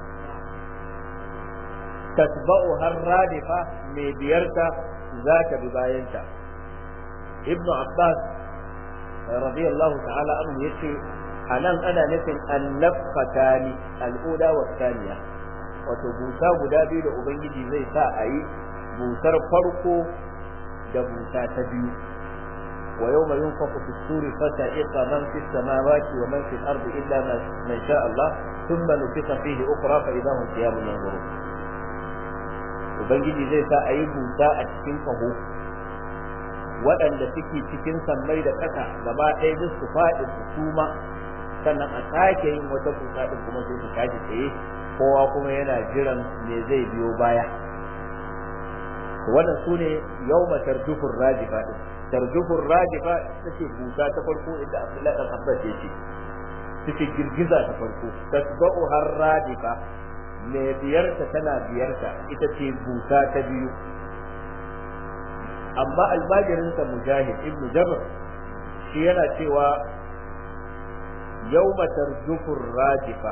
tatba'u har radifa mai biyarta za ta bi bayanta ibnu abbas radiyallahu ta'ala anhu yace anan ana nufin annafatani al'uda wa thaniya wato busa guda biyu da ubangiji zai sa a yi busar farko da busa ta biyu ويوم ينفخ في السور فتعق من في السماوات ومن في الأرض إلا من شاء الله ثم نفخ فيه أخرى فإذا هم قيام ينظرون Ubangiji zai sa a yi busa a cikin kaho waɗanda suke cikin sammai da ƙasa gaba ɗaya duk su faɗi su suma sannan a sake yin wata busa ɗin kuma sai su tashi tsaye kowa kuma yana jiran me zai biyo baya wannan su ne yau matar dufin rajifa ɗin tarjufur rajifa take busa ta farko inda Abdullahi dan Abbas yake take girgiza ta farko tasba'u har rajifa me biyarta tana biyarta ita ce busa ta biyu amma albajirin sa mujahid ibnu jabr shi yana cewa yawma tarjufur rajifa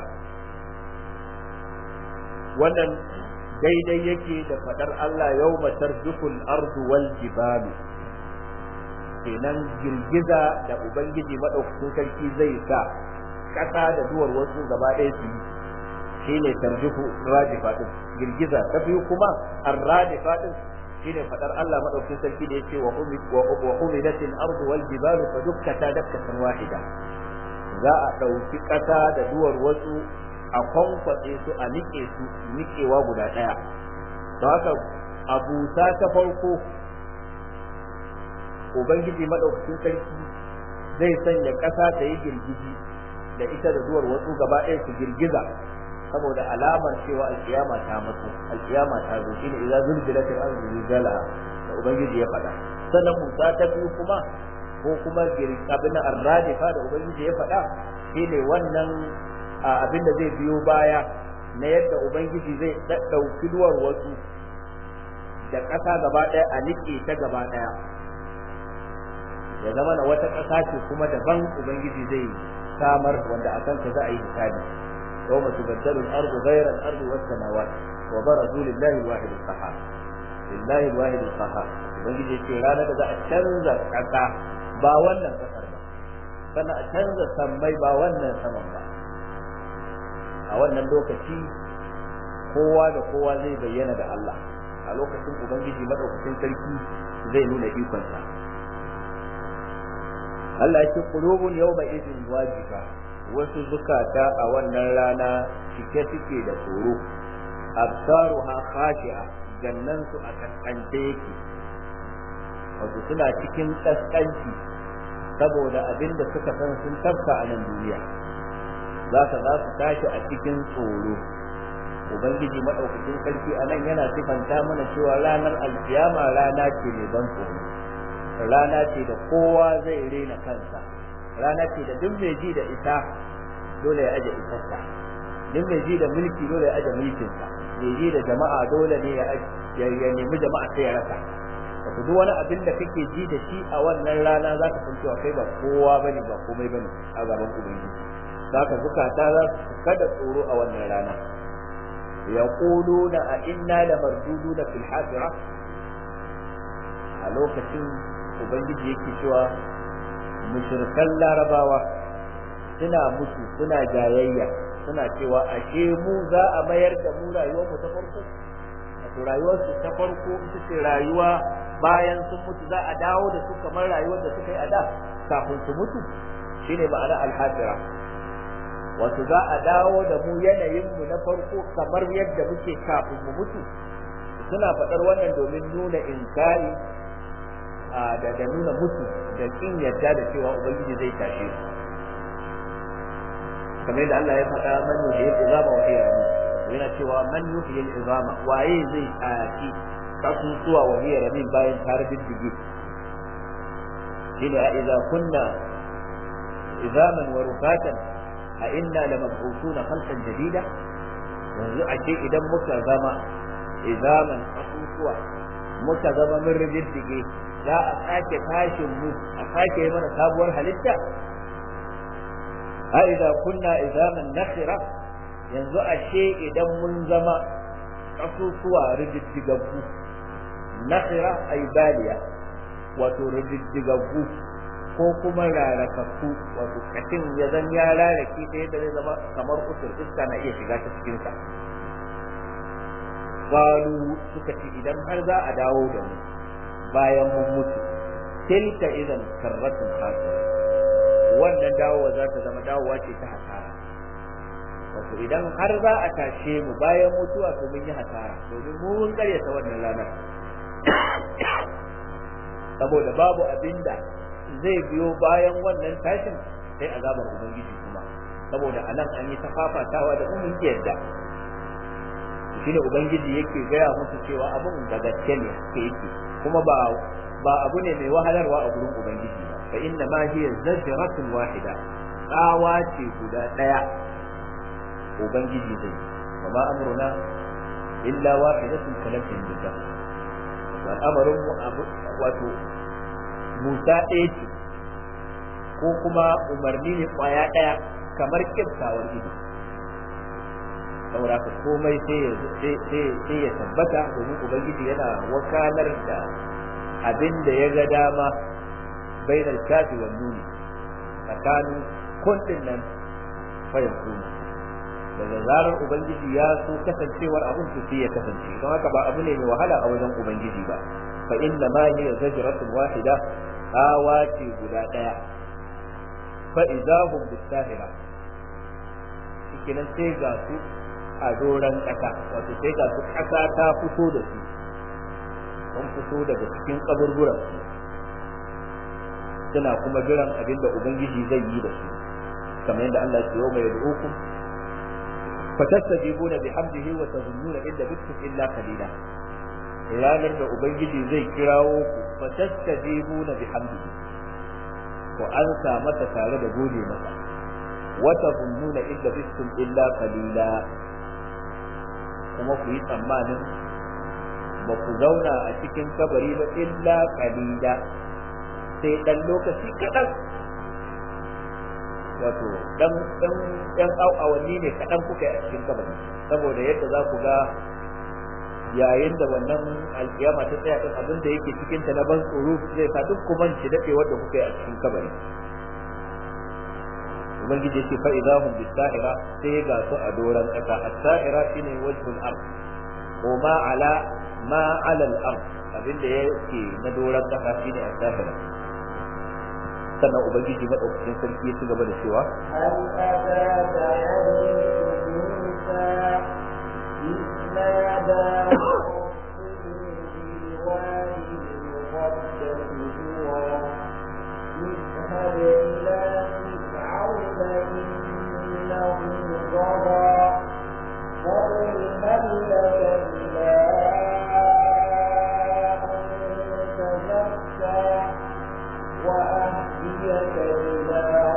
wannan daidai yake da fadar Allah yawma tarjuful ardu wal jibalu kenan girgiza da ubangiji madaukakin sarki zai sa kasa da duwar wasu gaba ɗaya su yi shine tarjufu rajifa din girgiza ta biyu kuma ar-rajifa din shine fadar Allah madaukakin sarki da yake wa umid wa umidatil ardu wal jibalu fa dukkata dakkatan wahida za a dauki kasa da duwar wasu a kwankwace su a nike su nikewa guda ɗaya to haka abusa ta farko ubangiji madaukakin sarki zai sanya ƙasa ta yi girgiji da ita da zuwar wasu gaba ɗaya su girgiza saboda alamar cewa alkiyama ta mutu alkiyama ta zo shine idza zulzilatil ardu zilzalaha da ubangiji ya faɗa sannan musa ta biyu kuma ko kuma abin arradifa da ubangiji ya faɗa shine wannan abin da zai biyo baya na yadda ubangiji zai ɗauki duwar wasu da ƙasa gaba ɗaya a niƙe ta gaba ɗaya ya zama na wata ƙasa ce kuma daban ubangiji zai samar wanda a kanta za a yi hisabi yawma tubaddalu al-ardu ghayra al-ardi was samawat wa barazu lillahi al-wahid al-qahhar lillahi al-wahid al-qahhar ubangiji ce ranar da za a canza ƙasa ba wannan ƙasar ba sannan a canza sammai ba wannan saman ba a wannan lokaci kowa da kowa zai bayyana da Allah a lokacin ubangiji madaukakin sarki zai nuna ikonsa Allah ya ce qulubun yawma idin wajiba wasu zukata a wannan rana cike suke da tsoro absaruha khashi'a gannan su a kaskance yake wato suna cikin kaskanci saboda abin da suka san sun tafka a nan duniya za ka za su tashi a cikin tsoro ubangiji madaukakin sarki a nan yana sifanta mana cewa ranar alkiyama rana ce mai ban tsoro rana ce da kowa zai rena kansa rana ce da duk mai ji da ita dole ya aje isarsa duk mai ji da mulki dole ya aje mulkinsa mai ji da jama'a dole ne ya nemi jama'a sai ya rasa wato duk wani abin da kake ji da shi a wannan rana za ka san cewa kai ba kowa bane ba komai bane a gaban ubangiji zaka zukata za su kada tsoro a wannan rana yaquluna a inna lamarduduna fil hasira a lokacin ubangiji yake cewa mushrikan larabawa suna mutu suna jayayya suna cewa ashe mu za a mayar da mu rayuwar mu ta farko wato rayuwar su ta farko ita ce rayuwa bayan sun mutu za a dawo da su kamar rayuwar da suka yi a da kafin su mutu shine ma'ana al-hasira wato za a dawo da mu yanayin mu na farko kamar yadda muke kafin mu mutu suna faɗar wannan domin nuna inkari da da nuna mutu da kin yadda da cewa ubangiji zai tashe su kamar da Allah ya faɗa man yuhyi al-izama wa hiya ramim yana cewa man yuhyi al-izama waye zai tashi kasusuwa wa hiya ramim bayan tare diddige shine a idza kunna izaman wa rufatan a inna lamab'usuna khalqan jadida yanzu a ce idan muka zama izaman kasusuwa muka zama mun riddige za a sake tashin mu a sake mana sabuwar halitta a idza kunna izaman nakhira yanzu ashe idan mun zama kasusuwa rididdigaggu nakhira ay baliya wato rididdigaggu ko kuma rarakakku wato kashin ya zan ya rarake ta yadda zai zama kamar kusur iska na iya shiga ta cikinsa qalu suka ce idan har za a dawo da mu bayan mun mutu tilka idan karratun hasira wannan dawowa za ta zama dawowa ce ta hasara wato idan har za a tashe mu bayan mutuwa to mun yi hasara domin mu mun karyata wannan ranar saboda babu abinda zai biyo bayan wannan tashin sai azabar ubangiji kuma saboda anan an yi tafafatawa da mun yadda shine ubangiji yake gaya musu cewa abun da gaske ne ke yake kuma ba ba abu ne mai wahalarwa a gurin ubangiji ba fa inna ma hiya zajratun wahida tsawa ce guda daya ubangiji zai wa ma amruna illa wahidatun kalatin billah wa amarin mu abu wato musa ɗaya ce ko kuma umarni ne kwaya ɗaya kamar kiftawar ido saboda ka komai sai ya tabbata domin ubangiji yana wakalar da abin da ya ga dama bainar kafi wa nuni tsakanin kundin nan fayan kuma daga zarar ubangiji ya so kasancewar abin su sai ya kasance don haka ba abu ne mai wahala a wajen ubangiji ba fa inna ma hiya zajratun wahida awa ce guda daya fa idahum bisahira shikenan sai ga su a doran kasa wato sai ga su kasa ta fito da su sun fito daga cikin kaburburan su suna kuma jiran abin da ubangiji zai yi da su kamar yadda Allah ya mai yad'ukum fatastajibuna bihamdihi wa tazunnuna illa bikum illa qalila ranar da ubangiji zai kirawo ku fatastajibuna bihamdihi ko an sa masa tare da gode masa wa tazunnuna illa bikum illa qalila kuma ku yi tsammanin ba ku zauna a cikin kabari ba illa qalila sai dan lokaci kaɗan wato dan dan dan awanni ne kaɗan kuka yi a cikin kabari saboda yadda za ku ga yayin da wannan alkiyama ta tsaya din abin da yake cikin ta na ban tsoro zai sa duk ku manci dade wanda kuka yi a cikin kabari ubangiji yake fa idahum bisahira sai ga su a doran kasa as-sahira shine wajhul ard ko ma ala ma ala al-ard abin da yake na doran kasa shine as-sahira sannan ubangiji madaukakin sarki ya ci gaba da cewa هل أتاك حديث موسى إذ نادى ربه بالوادي المقدس طوى اذهب إلى فرعون إنه طغى فقل هل لك إلى أن تزكى وأهديك إلى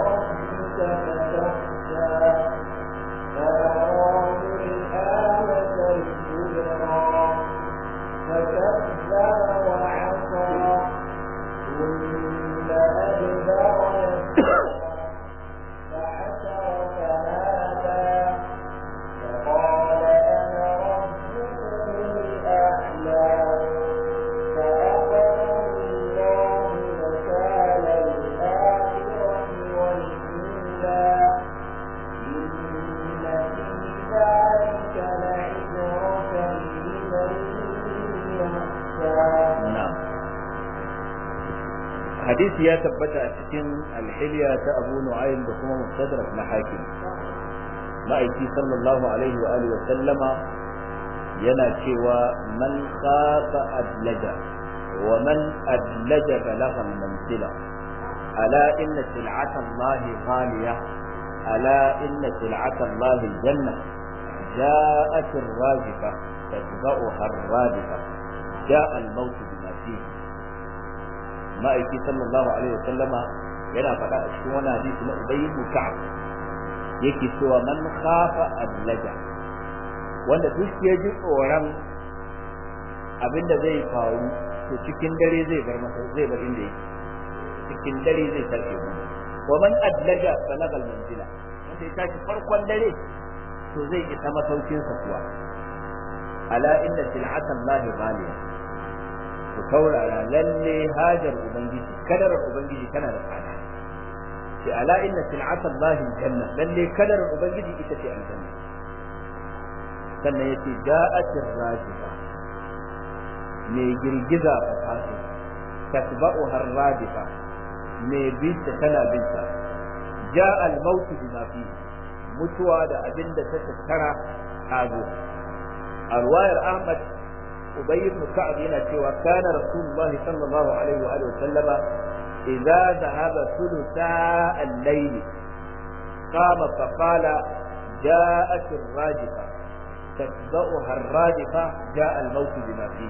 hadisi ya tabbata a cikin alhiliya ta abu nu'aym da kuma mustadrak na hakim ma'aiki sallallahu alaihi wa alihi wa sallama yana cewa man khafa adlaja wa man adlaja balagha al-manzila ala inna sil'ata Allah ghaliya ala inna sil'ata Allah al-janna جاءت الراجفة تتبعها الرادفة جاء الموت بما فيه ma'aiki sallallahu alaihi wasallama yana faɗa a cikin wani hadisi na Ubay ibn Ka'ab yake cewa man khafa adlaja wanda duk ya ji tsoron abinda zai faru to cikin dare zai bar masa zai bar inda yake cikin dare zai tashi mu wa man adlaja balagal manzila wanda ya tashi farkon dare to zai isa masaukin sa kuwa ala inna sil'atallahi ghaliya ku taurara lalle hajar ubangiji kadarar ubangiji tana da tsada sai ala inna sil'ata Allah janna lalle kadarar ubangiji ita ce aljanna sannan yace ja'atir rajifa mai girgiza fa taso tatba'u har radifa mai binta tana binta ja'a al-maut bima fi mutuwa da abinda ta tattara tazo a ruwayar Ahmad أبي بن كعب هنا سوى كان رسول الله صلى الله عليه وآله وسلم إذا ذهب ثلثا الليل قام فقال جاءت الراجفة تتبعها الراجفة جاء الموت بما فيه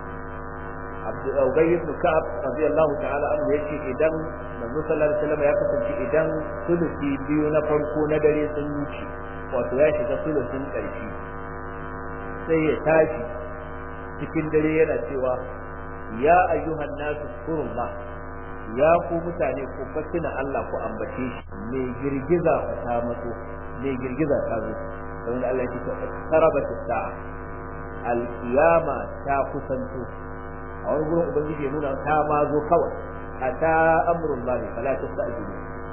عبد أبي بن كعب رضي الله تعالى عنه يشي إذن من صلى الله عليه وسلم يقول إذن ثلثي بيون فرقو ندري سنوشي وتواشي ثلث كرشي سيتاشي cikin dare yana cewa ya ayyuhan nasu kurullah ya ku mutane ku fatina Allah ku ambace shi mai girgiza fa ta matso mai girgiza ta zo don Allah ya ce tarabat sa'a al-qiyama ta kusanto a wani gurin ubangiji ya nuna ta ma zo kawai ata amrullahi fala tastajilu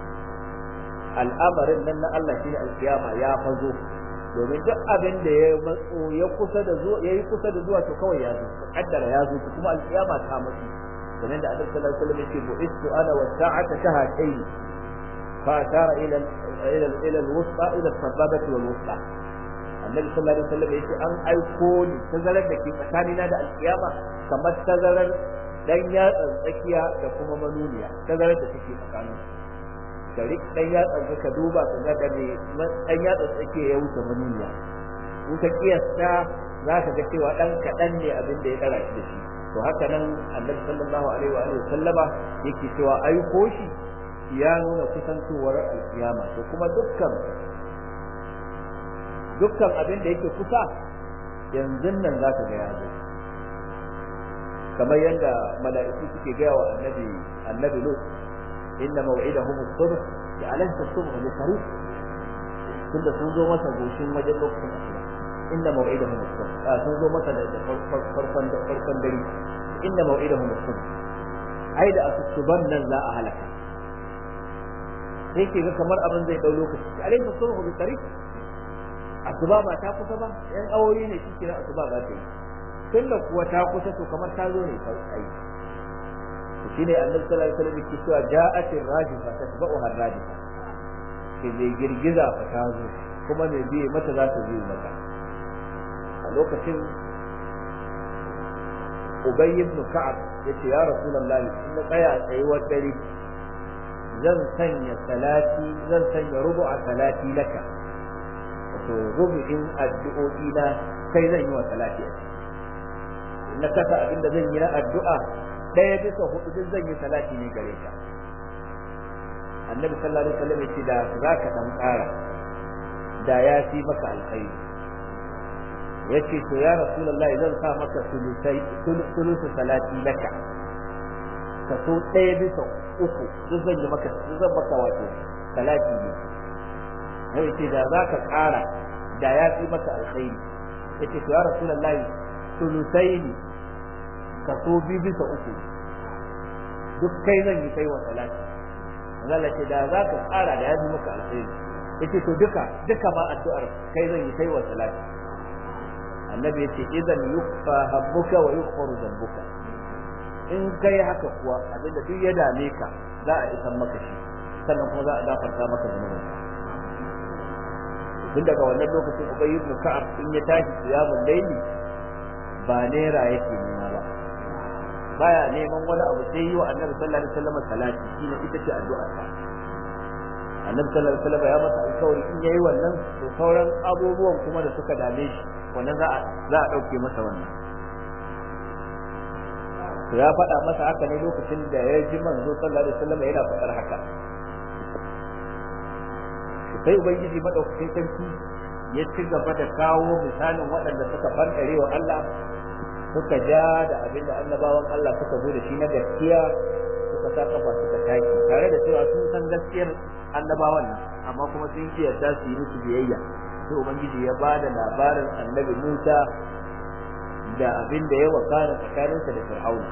al'amarin nan na Allah shine al-qiyama ya fazo domin duk abin da ya matso ya kusa da zuwa yayi kusa da zuwa to kawai ya zo kaddara ya zo kuma alkiyama ta matsi kamar da Annabi sallallahu alaihi wasallam yake bu'istu ana wa sa'ata shahatayn fa tara ila ila ila al-wusta ila as-sababati wal wusta Annabi sallallahu alaihi wasallam yake an aiko ni tazarar da ke tsakanina da alkiyama kamar tazarar dan yatsan tsakiya da kuma manuniya tazarar da take tsakanin ka rik dan yatsan ka duba ka ga da me dan yatsan tsake ya wuce manuniya in ka kiyasta za ka ga cewa dan kadan ne abin da ya dara shi da shi to haka nan annabi sallallahu alaihi wa alihi sallama yake cewa aiko shi ya nuna kusantowar alkiyama to kuma dukkan dukkan abin da yake kusa yanzu nan za ka ga ya zo kamar yadda mala'iku suke gaya wa annabi annabi lut inna maw'idahum as-subh ya alaysa as-subh bi qarib tunda sun zo masa goshin wajen lokacin asuba inna maw'idahum as-subh a sun zo masa da farkon da farkon dare inna maw'idahum as-subh ai da asuban nan za a halaka sai ke ga kamar abin zai dau lokaci alaysa as-subh bi qarib asuba ba ta kusa ba yan awoyi ne shi kira asuba ba ta yi tunda kuwa ta kusa to kamar ta zo ne ai shine annabi sallallahu alaihi wasallam yake cewa ja'atir rajifa tatba'u har-rajifa ke mai girgiza fa ta zo kuma mai biye mata za ta biye mata a lokacin Ubay ibn Ka'ab yace ya Rasulullahi in na tsaya tsayuwar dare zan sanya salati zan sanya rubu'a salati laka wato rubu'in addu'o'i na kai zan yi wa salati na kasa abinda zan yi na addu'a ɗaya bisa hudu duk zan yi salati ne gare ka annabi sallallahu alaihi wasallam yace da za ka dan ƙara da ya fi maka alkhairi yace to ya rasulullah zan sa maka sulusai sulusu salati laka ka so ɗaya bisa uku duk zan yi maka duk zan maka wato salati ne yace da za ka ƙara da ya fi maka alkhairi yace to ya rasulullah sulusai ne kaso biyu bisa uku duk kai zan yi kai wa salati Allah ce da za ka tsara da ya bi maka alheri yace to duka duka ma addu'ar kai zan yi kai wa salati annabi yace idan yukfa habbuka wa yughfaru dhanbuka in kai haka kuwa abinda duk ya dame ka za a isan maka shi sannan kuma za a gafarta maka zunubin tun daga wannan lokacin ubay ibn ka'ab in ya tashi qiyamul layli ba naira yake nema ba baya neman wani abu sai yi wa annabi sallallahu alaihi wasallam salati shine ita ce addu'ar sa annabi sallallahu alaihi wasallam ya masa alƙawari in yayi wannan to sauran abubuwan kuma da suka dame shi wannan za a za a dauke masa wannan to ya faɗa masa haka ne lokacin da ya ji manzo sallallahu alaihi wasallam yana faɗar haka sai ubangiji madaukakin sarki ya ci gaba da kawo misalin waɗanda suka fantare wa Allah suka ja da abinda annabawan Allah suka zo da shi na gaskiya suka sa kafa suka taki tare da cewa sun san gaskiyar annabawan nan amma kuma sun ki yarda su yi musu biyayya sai ubangiji ya ba da labarin annabi Musa da abin da ya wakana tsakaninsa da Fir'auna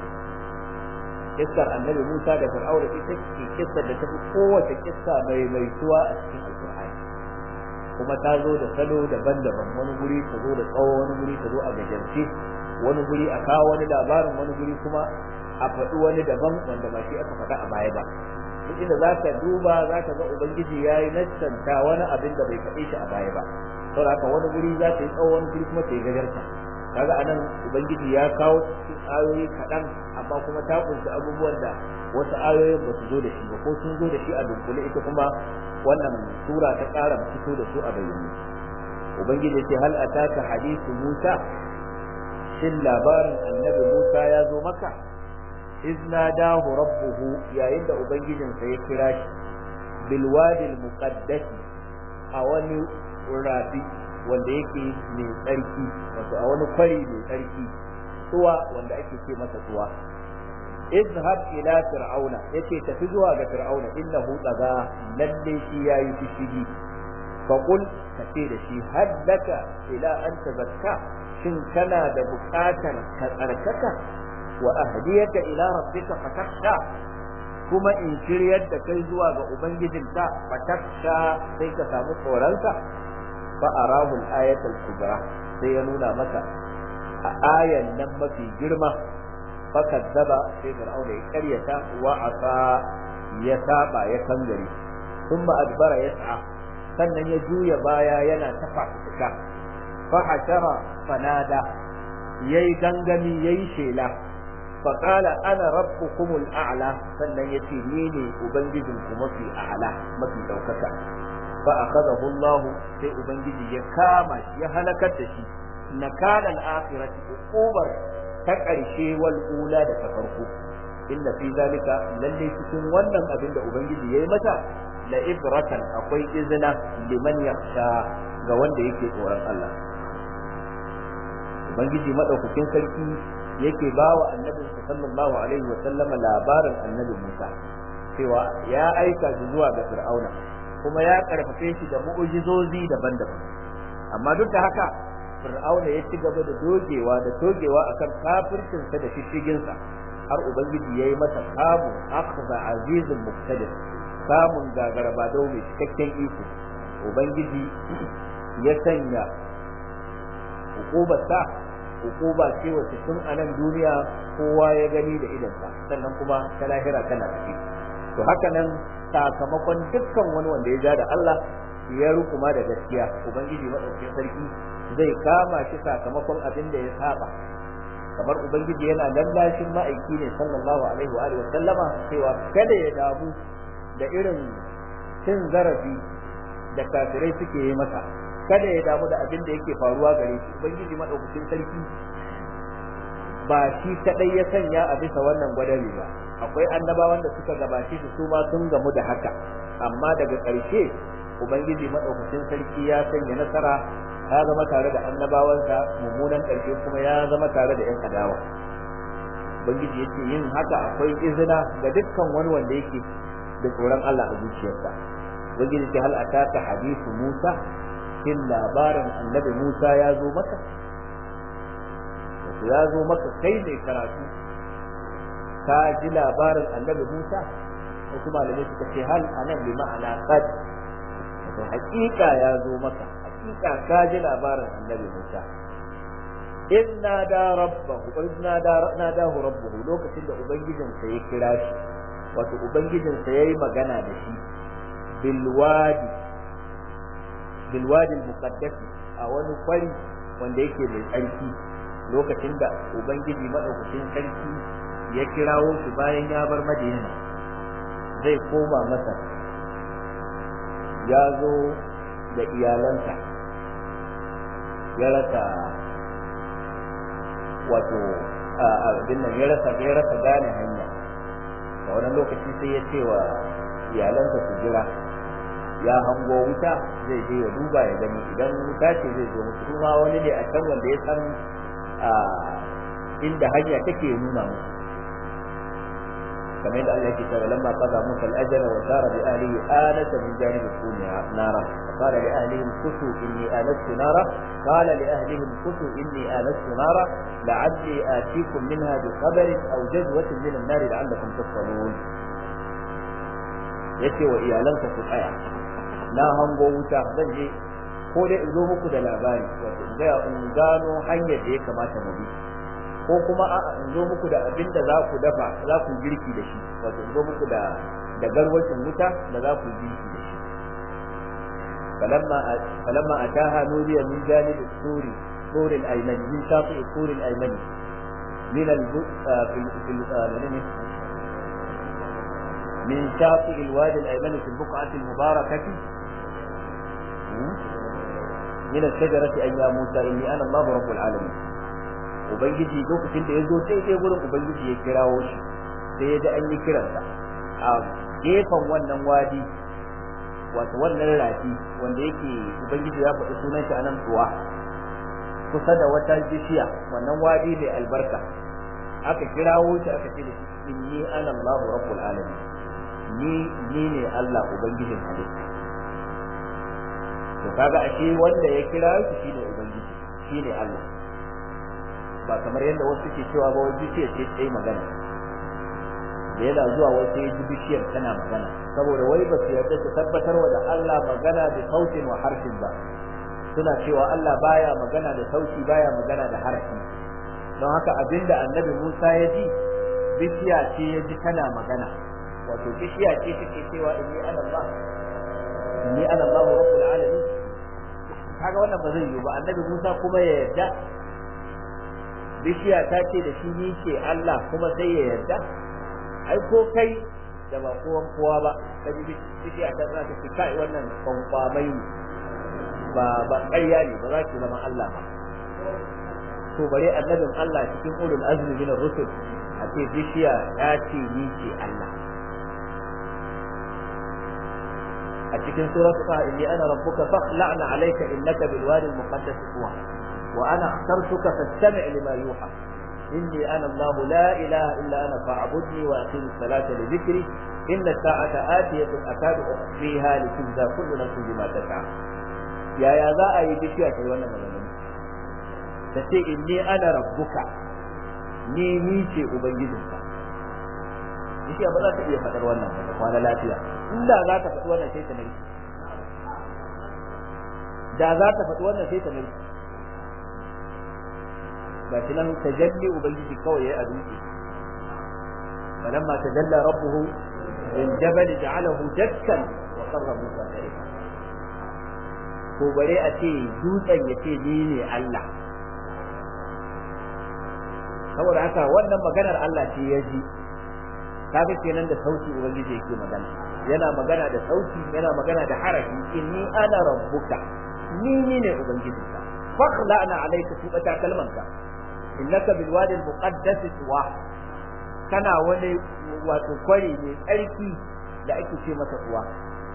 kissar annabi Musa da Fir'auna ita ce kissar da ta fi kowace kissa mai mai tuwa a cikin Alƙur'ani kuma ta zo da salo daban-daban wani guri ta zo da tsawo wani guri ta zo a gajarce wani guri a kawo wani labarin wani guri kuma a faɗi wani daban wanda ba shi aka faɗa a baya ba duk inda za ka duba za ka ga ubangiji ya yi nassanta wani abin da bai faɗe shi a baya ba saboda haka wani guri za ta yi tsawo wani guri kuma ta yi gajarta kaga anan ubangiji ya kawo cikin ayoyi kaɗan amma kuma ta kunshi abubuwan da wasu ayoyin ba su zo da shi ba ko sun zo da shi a dunkule ita kuma wannan sura ta ƙara fito da su a bayyane ubangiji ce hal ataka hadithu musa shin labarin annabi musa ya zo maka izna dahu rabbuhu yayin da ubangijinsa ya kira shi bil wadi al muqaddas a wani rafi wanda yake mai tsarki wato a wani kwari mai tsarki tuwa wanda ake ce masa tuwa izhab ila fir'auna yace tafi zuwa ga fir'auna innahu tsaga lalle shi yayi fishigi fa qul kace da shi haddaka ila an tazakka shin kana da buƙatar ka tsarkaka wa ahdiyaka ila rabbika fatakhsha kuma in shiryar da kai zuwa ga ubangijinka fatakhsha sai ka samu tsoronka fa arahu al-ayatul kubra sai ya nuna maka a ayan nan mafi girma fakazzaba sai fir'auna ya karyata wa asa ya saba ya kangare thumma adbara yas'a sannan ya juya baya yana ta fafuka fa hashara fanada yayi gangami yayi shela fa qala ana rabbukumul a'la sannan yace ni ne ubangijinku mafi a'la mafi daukaka fa akhadahu Allah sai ubangiji ya kama ya halakar da shi nakala al-akhirati uqubar ta ƙarshe wal ula da ta farko inna fi zalika lalle cikin wannan abin da ubangiji yayi mata la ibratan akwai izina liman yakhsha ga wanda yake tsoron Allah ubangiji madaukakin sarki yake bawa annabi sallallahu alaihi wa sallama labarin annabi Musa cewa ya aika shi zuwa ga Fir'auna kuma ya karfafe shi da mu'ujizozi daban-daban amma duk da haka fir'auna ya ci gaba da dogewa da togewa akan kafircinsa da shishiginsa har ubangiji ya yi masa kamu akhza azizun muqtadir samun gagaraba dau mai cikakken iko ubangiji ya sanya hukubarsa hukuma ce wacce tun a nan duniya kowa ya gani da idansa sannan kuma ta lahira tana tafi to haka nan sakamakon dukkan wani wanda ya ja da Allah ya rukuma da gaskiya ubangiji madaukakin sarki zai kama shi sakamakon abin da ya saba kamar ubangiji yana lallashin ma'aiki ne sallallahu alaihi wa alihi sallama cewa kada ya damu da irin cin zarafi da kafirai suke yi masa kada ya damu da abin da yake faruwa gare shi ubangiji madaukakin sarki ba shi kadai ya sanya a bisa wannan gwadari ba akwai annabawan da suka gabace shi su ma sun gamu da haka amma daga ƙarshe ubangiji madaukakin sarki ya sanya nasara ya zama tare da annabawansa mummunan ƙarshe kuma ya zama tare da yan adawa ubangiji yake yin haka akwai izina ga dukkan wani wanda yake da tsoron Allah a zuciyarsa ubangiji ce hal ataka hadithu Musa shin labarin annabi Musa ya zo maka ya zo maka kai ne karatu ka ji labarin annabi Musa wasu malamai suka ce hal anan bi ma'ana qad to hakika ya zo maka hakika ka ji labarin annabi Musa in nada rabbahu in nada nadahu rabbuhu lokacin da ubangijinsa ya kira shi wato ubangijinsa yayi magana da shi bil wadi bil wadi al-muqaddas a wani kwari wanda yake mai tsarki lokacin da ubangiji madaukakin sarki ya kirawo shi bayan ya bar madina zai koma masa ya zo da iyalansa ya rasa wato abin nan ya rasa ya rasa gane hanya da wani lokaci sai ya ce wa iyalansa su jira ya hango wuta zai je ya duba ya gani idan wuta ce zai zo musu kuma wani ne a can wanda ya san inda hanya take nuna musu kamar yadda Allah yake cewa lamma qada Musa al-ajala wa sara bi ahlihi anasa min janib as-suni nara qala li ahlihim kutu inni anastu nara qala li ahlihim kutu inni anastu nara la'alli atikum minha bi khabarin aw jazwatin min an-nar la'allakum tasqalun yace wa iyalansa ku tsaya na hango wuta zan je ko dai in zo muku da labari wato in ga in gano hanyar da ya kamata mu bi ko kuma a in zo muku da abin da za ku dafa za ku girki da shi wato in zo muku da da garwacin wuta da za ku girki da shi falamma falamma ataha nudiya min janib suri sur al-ayman min shafi sur al-ayman min al fil fil من شاطئ الوادي الأيمن في البقعة المباركة من الشجرة أن يا موسى إني أنا الله رب العالمين ubangiji lokacin da ya zo daidai wurin ubangiji ya kirawo shi sai ya ji an yi kiransa a gefen wannan wadi wato wannan rafi wanda yake ubangiji ya faɗi sunan shi anan tsuwa kusa da wata bishiya wannan wadi mai albarka aka kirawo shi aka ce da shi inni ana Allahu rabbul alamin ni ni ne Allah ubangijin halitta to kaga ashe wanda ya kira shi shine ubangiji shine Allah ba kamar yadda wasu ke cewa ba wai bishiyar ce ta yi magana da yana zuwa wai sai ji bishiyar tana magana saboda wai ba su yarda su tabbatar wa da Allah magana da sautin wa harfin ba suna cewa Allah baya magana da sauti baya magana da harfi don haka abinda annabi Musa ya ji bishiya ce ya ji tana magana wato bishiya ce take cewa inni ana Allah inni ana Allah rabbul alamin kaga wannan ba zai yi ba annabi Musa kuma ya yarda bishiya ta ce da shi ni ce Allah kuma sai ya yarda ai ko kai da ba kowan kowa ba ka ji bishiya ta za ta ce kai wannan kwankwamai ba ba ƙarya ne ba za ki zama Allah ba to bare annabin Allah cikin ulul azmi min ar-rusul a ce bishiya ta ce ni ce Allah a cikin suratu ta inni ana rabbuka fakhla'na alayka innaka bil wadi al-muqaddas tuwa wa ana akhtartuka fastami' lima yuha inni ana Allah la ilaha illa ana fa'budni wa aqim as-salata li dhikri inna as-sa'ata atiyatun akadu ukhfiha litujza kullu nafsin bima tas'a yaya za a yi bishiya ta yi wannan magana ta ce inni ana rabbuka ni ni ce ubangijinka bishiya ba za ta iya faɗar wannan ba ta kwana lafiya inda za ta faɗi wannan sai ta nari da za ta faɗi wannan sai ta nari ga shi nan tajalli ubangiji kawai yayi a dutse falamma tajalla rabbuhu lil jabal ja'alahu dakkan wa qarra musa sa'iqa ko bare a ce dutsen ya ce ni ne Allah saboda haka wannan maganar Allah ce ya ji kaga kenan da sauti ubangiji yake magana yana magana da sauti yana magana da harafi inni ana rabbuka ni ni ne ubangijinka fakhla'na alayka tubata kalmanka innaka bil wadi al muqaddas tuwa kana wani wato kwari mai tsarki da ake ce masa tuwa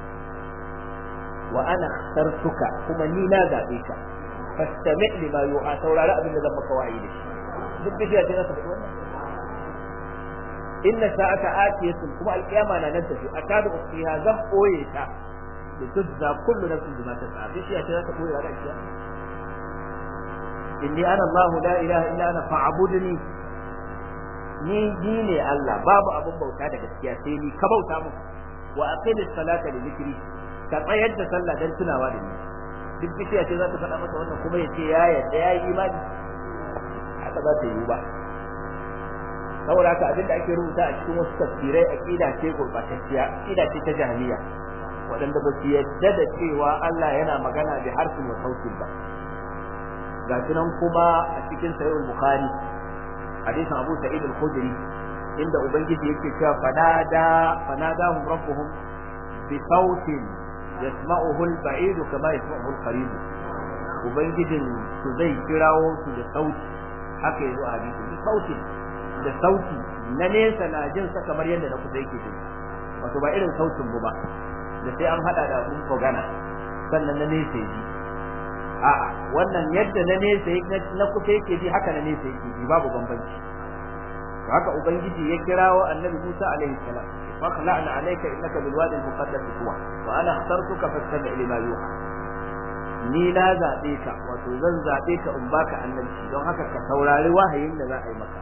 wa ana akhtartuka kuma ni na zabe ka fastami' lima yuha saurari abin da zan maka wa'ayi da shi duk bishiya ce za ta faɗi wannan inna sa'ata atiyatun kuma alqiyama na nan tafi akadu ukhfiha zan boye ta da tujza kullu nafsin bima tas'a bishiya ce za ta boye ranar kiyama inni ana Allah la ilaha illa ana fa'budni ni ni ne Allah babu abun bauta da gaskiya sai ni ka bauta mu wa aqimis salata li dhikri ka tsayar da sallah dan tunawa da ni duk bishiya ce za ta faɗa masa wannan kuma ya ce ya yarda ya yi imani ba za ta yiwu ba saboda haka abinda ake rubuta a cikin wasu tafsirai aqida ce gurbatacciya aqida ce ta jahiliya waɗanda ba su yadda da cewa Allah yana magana da harfin wa sautin ba ga nan kuma a cikin sahih bukhari hadisin Abu Sa'id al-Khudri inda ubangiji yake cewa fanada fanadahum rabbuhum bi sautin yasma'uhu al-ba'id kama yasma'uhu al-qarib ubangijin su zai kirawo su da sauti haka yazo a hadisi bi sautin da sauti na nesa na jin sa kamar yadda na kusa yake jin wato ba irin sautin mu ba da sai an hada da abun kogana sannan na nesa ji a wannan yadda na nesa na kusa yake ji haka na nesa yake ji babu bambanci haka ubangiji ya kirawo annabi Musa alaihi salam fakhla'na alayka innaka bil wadi al muqaddas tuwa wa ana ikhtartuka fastami' lima yuha ni na zabe ka wato zan zabe ka in baka annabci don haka ka saurari wahayin da za a yi maka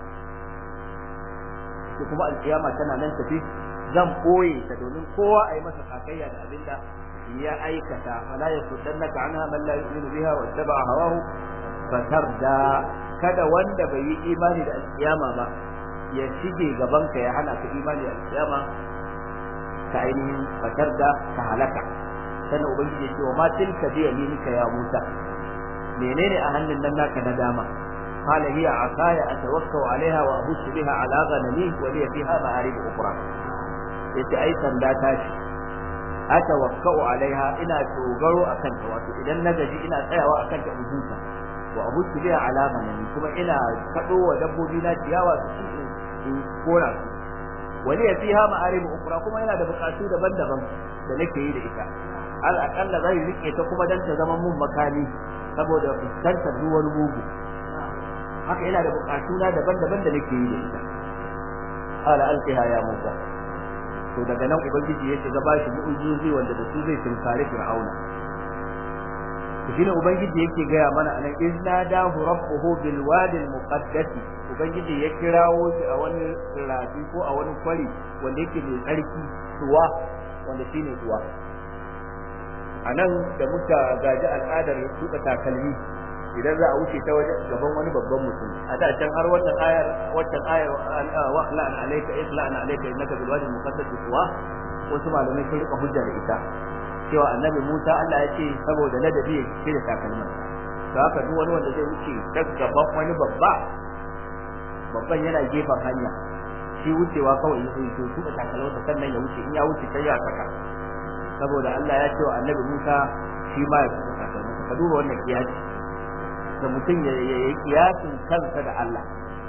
kuma alkiyama tana nan tafi zan boye ta domin kowa a yi masa sakayya da abinda ya aikata fala yasuddannaka anha man la yu'minu biha wa ittaba'a hawahu fatarda kada wanda bai yi imani da alkiyama ba ya shige gaban ka ya hana ka imani da alkiyama ka ainihin fatarda ka halaka sannan ubangiji ya ce wa ma tilka bi yaminika ya Musa menene a hannun nan naka na dama قال هي عصاي أتوكل عليها وأبص بها على غنمي ولي فيها مآرب أخرى yace ai sanda ta shi atawakkau alaiha ina dogaro akan ta wato idan na gaji ina tsayawa akan ta ubuta wa abutu biha alama ne kuma ina kado wa dabbobi na ciyawa su ci in kora su wani ya fiha ma'arib ukra kuma yana da bukatu daban-daban da nake yi da ita al aqalla zai rike ta kuma dan ta zama mun makami saboda fuskantar duk wani mugu haka ina da bukatu na daban-daban da nake yi da ita ala alqiha ya musa to daga nan ubangiji ya shiga bashi mu'ujizi wanda da su zai tunkari fir'auna shine ubangiji yake gaya mana anan izna dahu rabbuhu bil wadi al muqaddas ubangiji ya kirawo shi a wani rafi ko a wani kwari wanda yake mai tsarki tuwa wanda shine tuwa anan da muka gaji al'adar tuka takalmi idan za a wuce ta wajen gaban wani babban mutum a da can har wannan ayar wannan ayar wa la'an alayka isla'an alayka innaka bil wadi muqaddas tuwa wasu malamai sun rika hujja da ita cewa annabi Musa Allah ya ce saboda ladabi ya cire takalmin to haka duk wani wanda zai wuce ta gaban wani babba babban yana gefen hanya shi wucewa kawai ya zo tuka takalmin sannan ya wuce in ya wuce sai ya saka saboda Allah ya ce wa annabi Musa shi ma ya tuka takalmin ka duba wannan kiyasi da mutum ya yi kiyasin kansa da Allah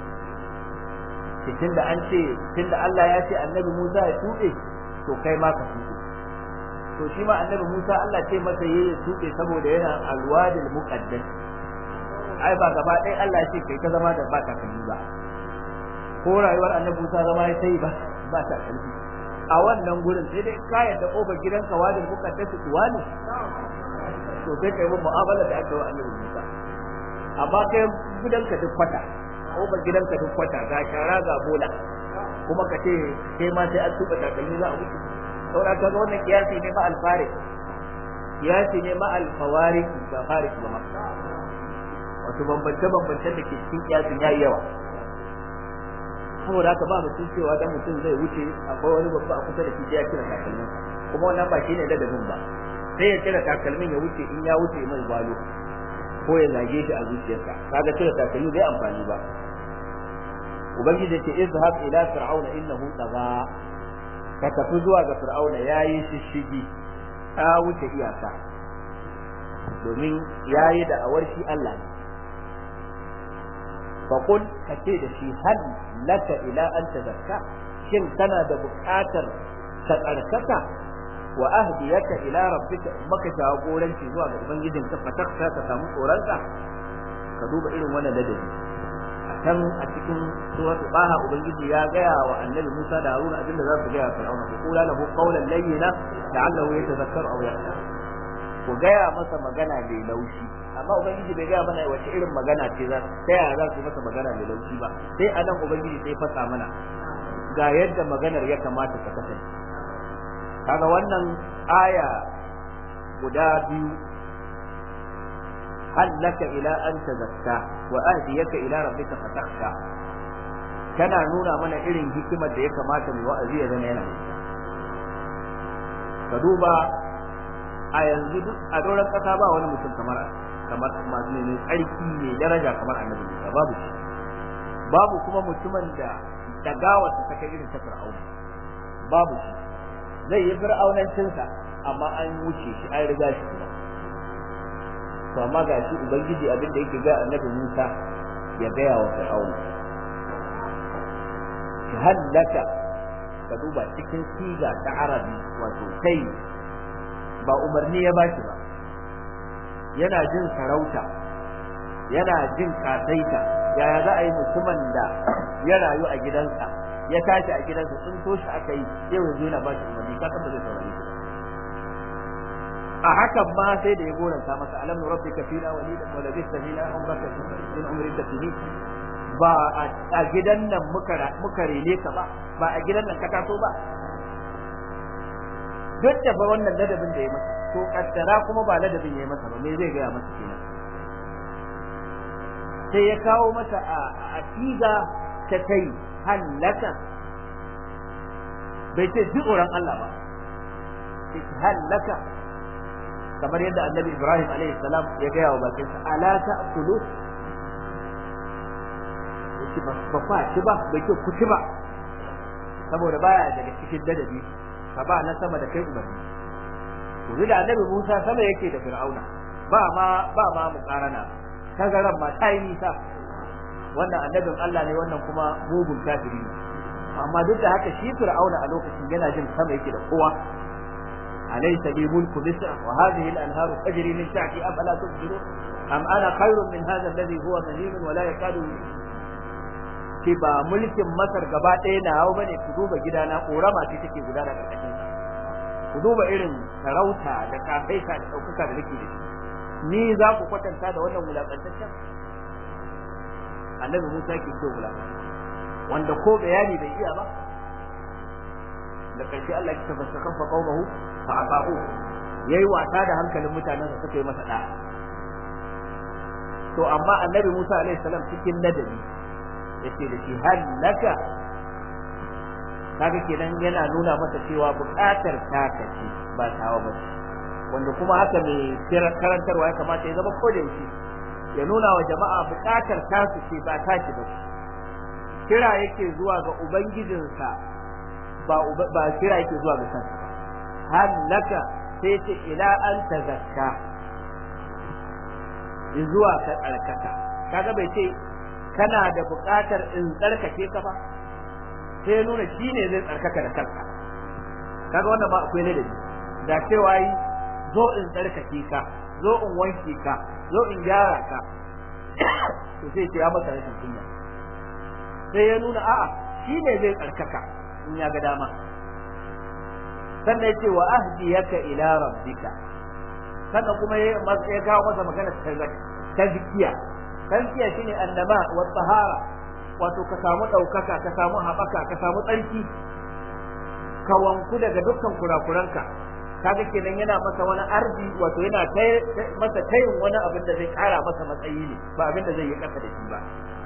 cikin da an ce tunda Allah ya ce annabi Musa ya tuɗe to kai ma ka tuɗe to shi ma annabi Musa Allah ce masa yayi tuɗe saboda yana alwadil muqaddas ai ba gaba ɗaya Allah ce kai ta zama da ba ta kalli ba ko rayuwar annabi Musa zama ya sai ba ba ta kalli a wannan gurin sai dai ka yadda kofar gidanka wadil muqaddas tuwa ne to sai kai mun mu'amala da aka yi wa annabi Musa amma kai gidanka duk kwata kofar gidanka duk kwata ga shara ga bola kuma ka ce kai ma sai an tuba takalmi za a wuce saboda kaga wannan kiyasi ne ma alfari kiyasi ne ma alfawari ba farik ba ma wato bambance bambancen da ke cikin kiyasin yayi yawa saboda haka ba mutum cewa dan mutum zai wuce akwai wani babba a kusa da shi ya kira takalmin kuma wannan ba shine ladabin ba sai ya kira takalmin ya wuce in ya wuce mai gwalo ko ya zage shi a zuciyarsa kaga cire takalmi bai amfani ba ubangiji ce izhab ila fir'auna innahu tagha ka tafi zuwa ga fir'auna yayi shishigi ta wuce iyaka domin yayi da awar shi Allah ne fa kun ka ce da shi hal laka ila an tazakka shin kana da buƙatar ka tsarkaka wa ahdiyaka ila rabbika maka jagoranci zuwa ga ubangijinka fatakka ka samu tsoronka ka duba irin wannan ladabi can a cikin suratul baha ubangiji ya gaya wa annabi Musa da Haruna abinda za su gaya wa Fir'auna ku kula lahu qawlan layyina la'allahu yatadhakkaru aw yakhsha ku gaya masa magana mai laushi amma ubangiji bai gaya mana wace irin magana ce za ta yaya za su masa magana mai laushi ba sai anan ubangiji sai fasa mana ga yadda maganar ya kamata ta kasance kaga wannan aya guda biyu hal laka ila an tazakka wa ahdiyaka ila rabbika fatakhsha kana nuna mana irin hikimar da ya kamata mai wa'azi ya zama yana da ka duba a yanzu duk a doron kasa ba wani mutum kamar kamar masu ne tsarki ne daraja kamar annabi Musa babu shi babu kuma mutumin da dagawar ta kai irin ta fir'auna babu shi zai yi fir'aunancinsa amma an wuce shi an riga shi kuma to amma ga shi ubangiji abin da yake ga annabi Musa ya gaya wa fir'auna hallaka ka duba cikin siga ta arabi wato kai ba umarni ya bashi ba yana jin sarauta yana jin kasaita yaya za a yi mutumin da ya rayu a gidansa ya tashi a gidansa sun toshi aka yi yau yanzu yana bashi umarni ka san ba zai saurare shi a hakan ma sai da ya goranta masa alam nurabbika fina walidan wa labista fina umraka min umrika fini ba a gidan nan muka rene ka ba ba a gidan nan ka taso ba duk da fa wannan ladabin da ya masa to kaddara kuma ba ladabin ya masa ba me zai gaya masa kenan sai ya kawo masa a tiga ta kai hallaka bai ce ji tsoron Allah ba sai hallaka kamar yadda annabi Ibrahim alaihi salam ya gaya wa bakinsa ala ta'kulu ci ba ba ci ba bai ce ku ci ba saboda baya daga cikin dadabi ka ba na sama da kai umarni to da annabi Musa sama yake da Fir'auna ba ma ba ma mukarana tagaran ma ta yi nisa wannan annabin Allah ne wannan kuma mugun kafiri ne amma duk da haka shi Fir'auna a lokacin yana jin sama yake da kowa أليس لي ملك مصر وهذه الأنهار تجري من تحتي أفلا تبصرون أم أنا خير من هذا الذي هو مهين ولا يكاد ce ba mulkin Masar gaba ɗaya na hau bane ku duba gidana ƙorama ce take gudana ƙarƙashin sa ku duba irin sarauta da kafaita da ɗaukaka da nake da shi ni za ku kwatanta da wannan wulaƙantaccen annabi Musa ke ce wulaƙanta wanda ko bayani bai iya ba da ƙarshe Allah ya tafassa kan fa qaumahu fa aqahu yayi wasa da hankalin mutanen sa suka yi masa da to amma annabi Musa alaihi salam cikin ladabi yace da shi hallaka kaga kenan yana nuna masa cewa buƙatar taka ce ba tawa ba wanda kuma haka mai karantarwa ya kamata ya zama koda yaushe ya nuna wa jama'a buƙatar tasu ce ba tashi ba kira yake zuwa ga ubangijinsa ba ba kira yake zuwa ga kansa hallaka sai ce ila an tazakka zuwa ka tsarkaka kaga bai ce kana da buƙatar in tsarkake ka ba sai ya nuna shi ne zai tsarkaka da kanka kaga wannan ba akwai ladabi da cewa yi zo in tsarkake ka zo in wanke ka zo in gyara ka to sai ce ya masa rashin kunya sai ya nuna a'a shi ne zai tsarkaka in ya ga dama sannan ya ce wa ahdiyaka ila rabbika sannan kuma ya kawo masa magana tazkiya tazkiya shine annama wa tahara wato ka samu daukaka ka samu habaka ka samu tsarki ka wanku daga dukkan kurakuranka kaga kenan yana masa wani arzi wato yana masa tayin wani abin da zai kara masa matsayi ne ba abin da zai yi kasa da shi ba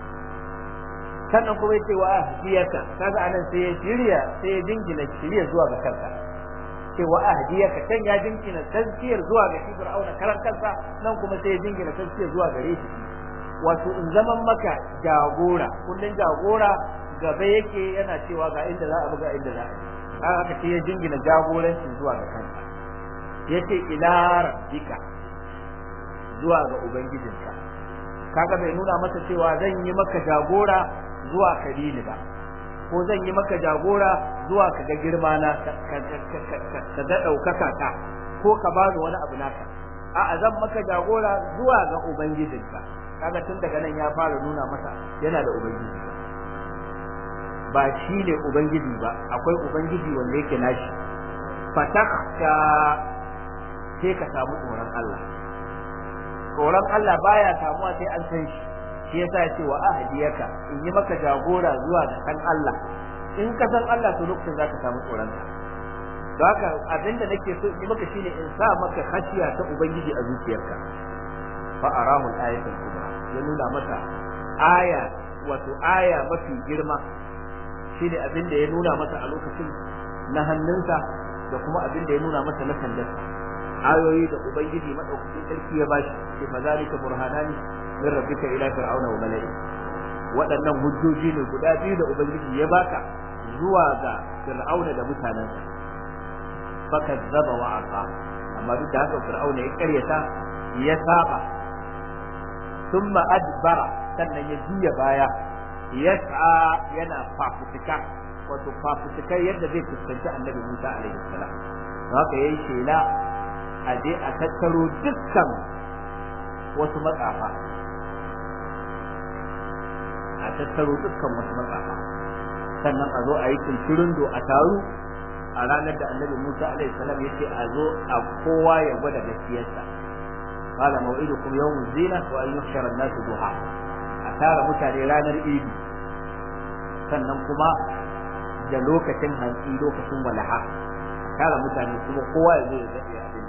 sannan kuma yace wa ahdiyaka kaga anan sai ya shirya sai ya jingina shirya zuwa ga kanka ce wa ahdiyaka kan ya jingina tazkiyar zuwa ga shi fir'auna karan kansa nan kuma sai ya jingina tazkiyar zuwa gare shi wato in zaman maka jagora kullun jagora gaba yake yana cewa ga inda za a buga inda za a yi haka sai ya jingina jagoranci zuwa ga kansa yace ila rabbika zuwa ga ubangijinka kaga bai nuna masa cewa zan yi maka jagora zuwa kabili ba ko zan yi maka jagora zuwa ka ga girma na ka ga ɗaukaka ta ko ka bani wani abu naka a'a zan maka jagora zuwa ga ubangijinka kaga tun daga nan ya fara nuna masa yana da ubangiji ba shi ne ubangiji ba akwai ubangiji wanda yake nashi fatakka sai ka samu tsoron Allah tsoron Allah baya samuwa sai an san shi shi yasa ya ce wa ahdiyaka in yi maka jagora zuwa ga san Allah in ka san Allah to lokacin zaka samu tsoron ka don haka abinda nake so in yi maka shine in sa maka khashiya ta ubangiji a zuciyarka fa arahu al-ayat al-kubra ya nuna masa aya wato aya mafi girma shine abin da ya nuna masa a lokacin na hannunsa da kuma abin da ya nuna masa na sandarsa ayoyi da ubangiji madaukakin sarki ya bashi sai fa zalika burhanani min rabbika ila fir'auna wa mala'i waɗannan hujjoji ne guda biyu da ubangiji ya baka zuwa ga fir'auna da mutanensa fakazzaba wa asa amma duk da haka fir'auna ya karyata ya saba thumma adbara sannan ya juya baya yas'a yana fafutuka wato fafutukar yadda zai fuskanci annabi Musa alaihi salam haka yayi shela a je a tattaro dukkan wasu matsafa a tattaro dukkan wasu matsafa sannan a zo a yi do a taru a ranar da annabi Musa alaihi salam ya ce a zo a kowa ya gwada gaskiyarsa qala maw'idukum yawm zina wa an yuhshara an-nas duha a tara mutane ranar idi sannan kuma da lokacin hantsi lokacin walaha a tara mutane kuma kowa ya zo ya zaɓe abin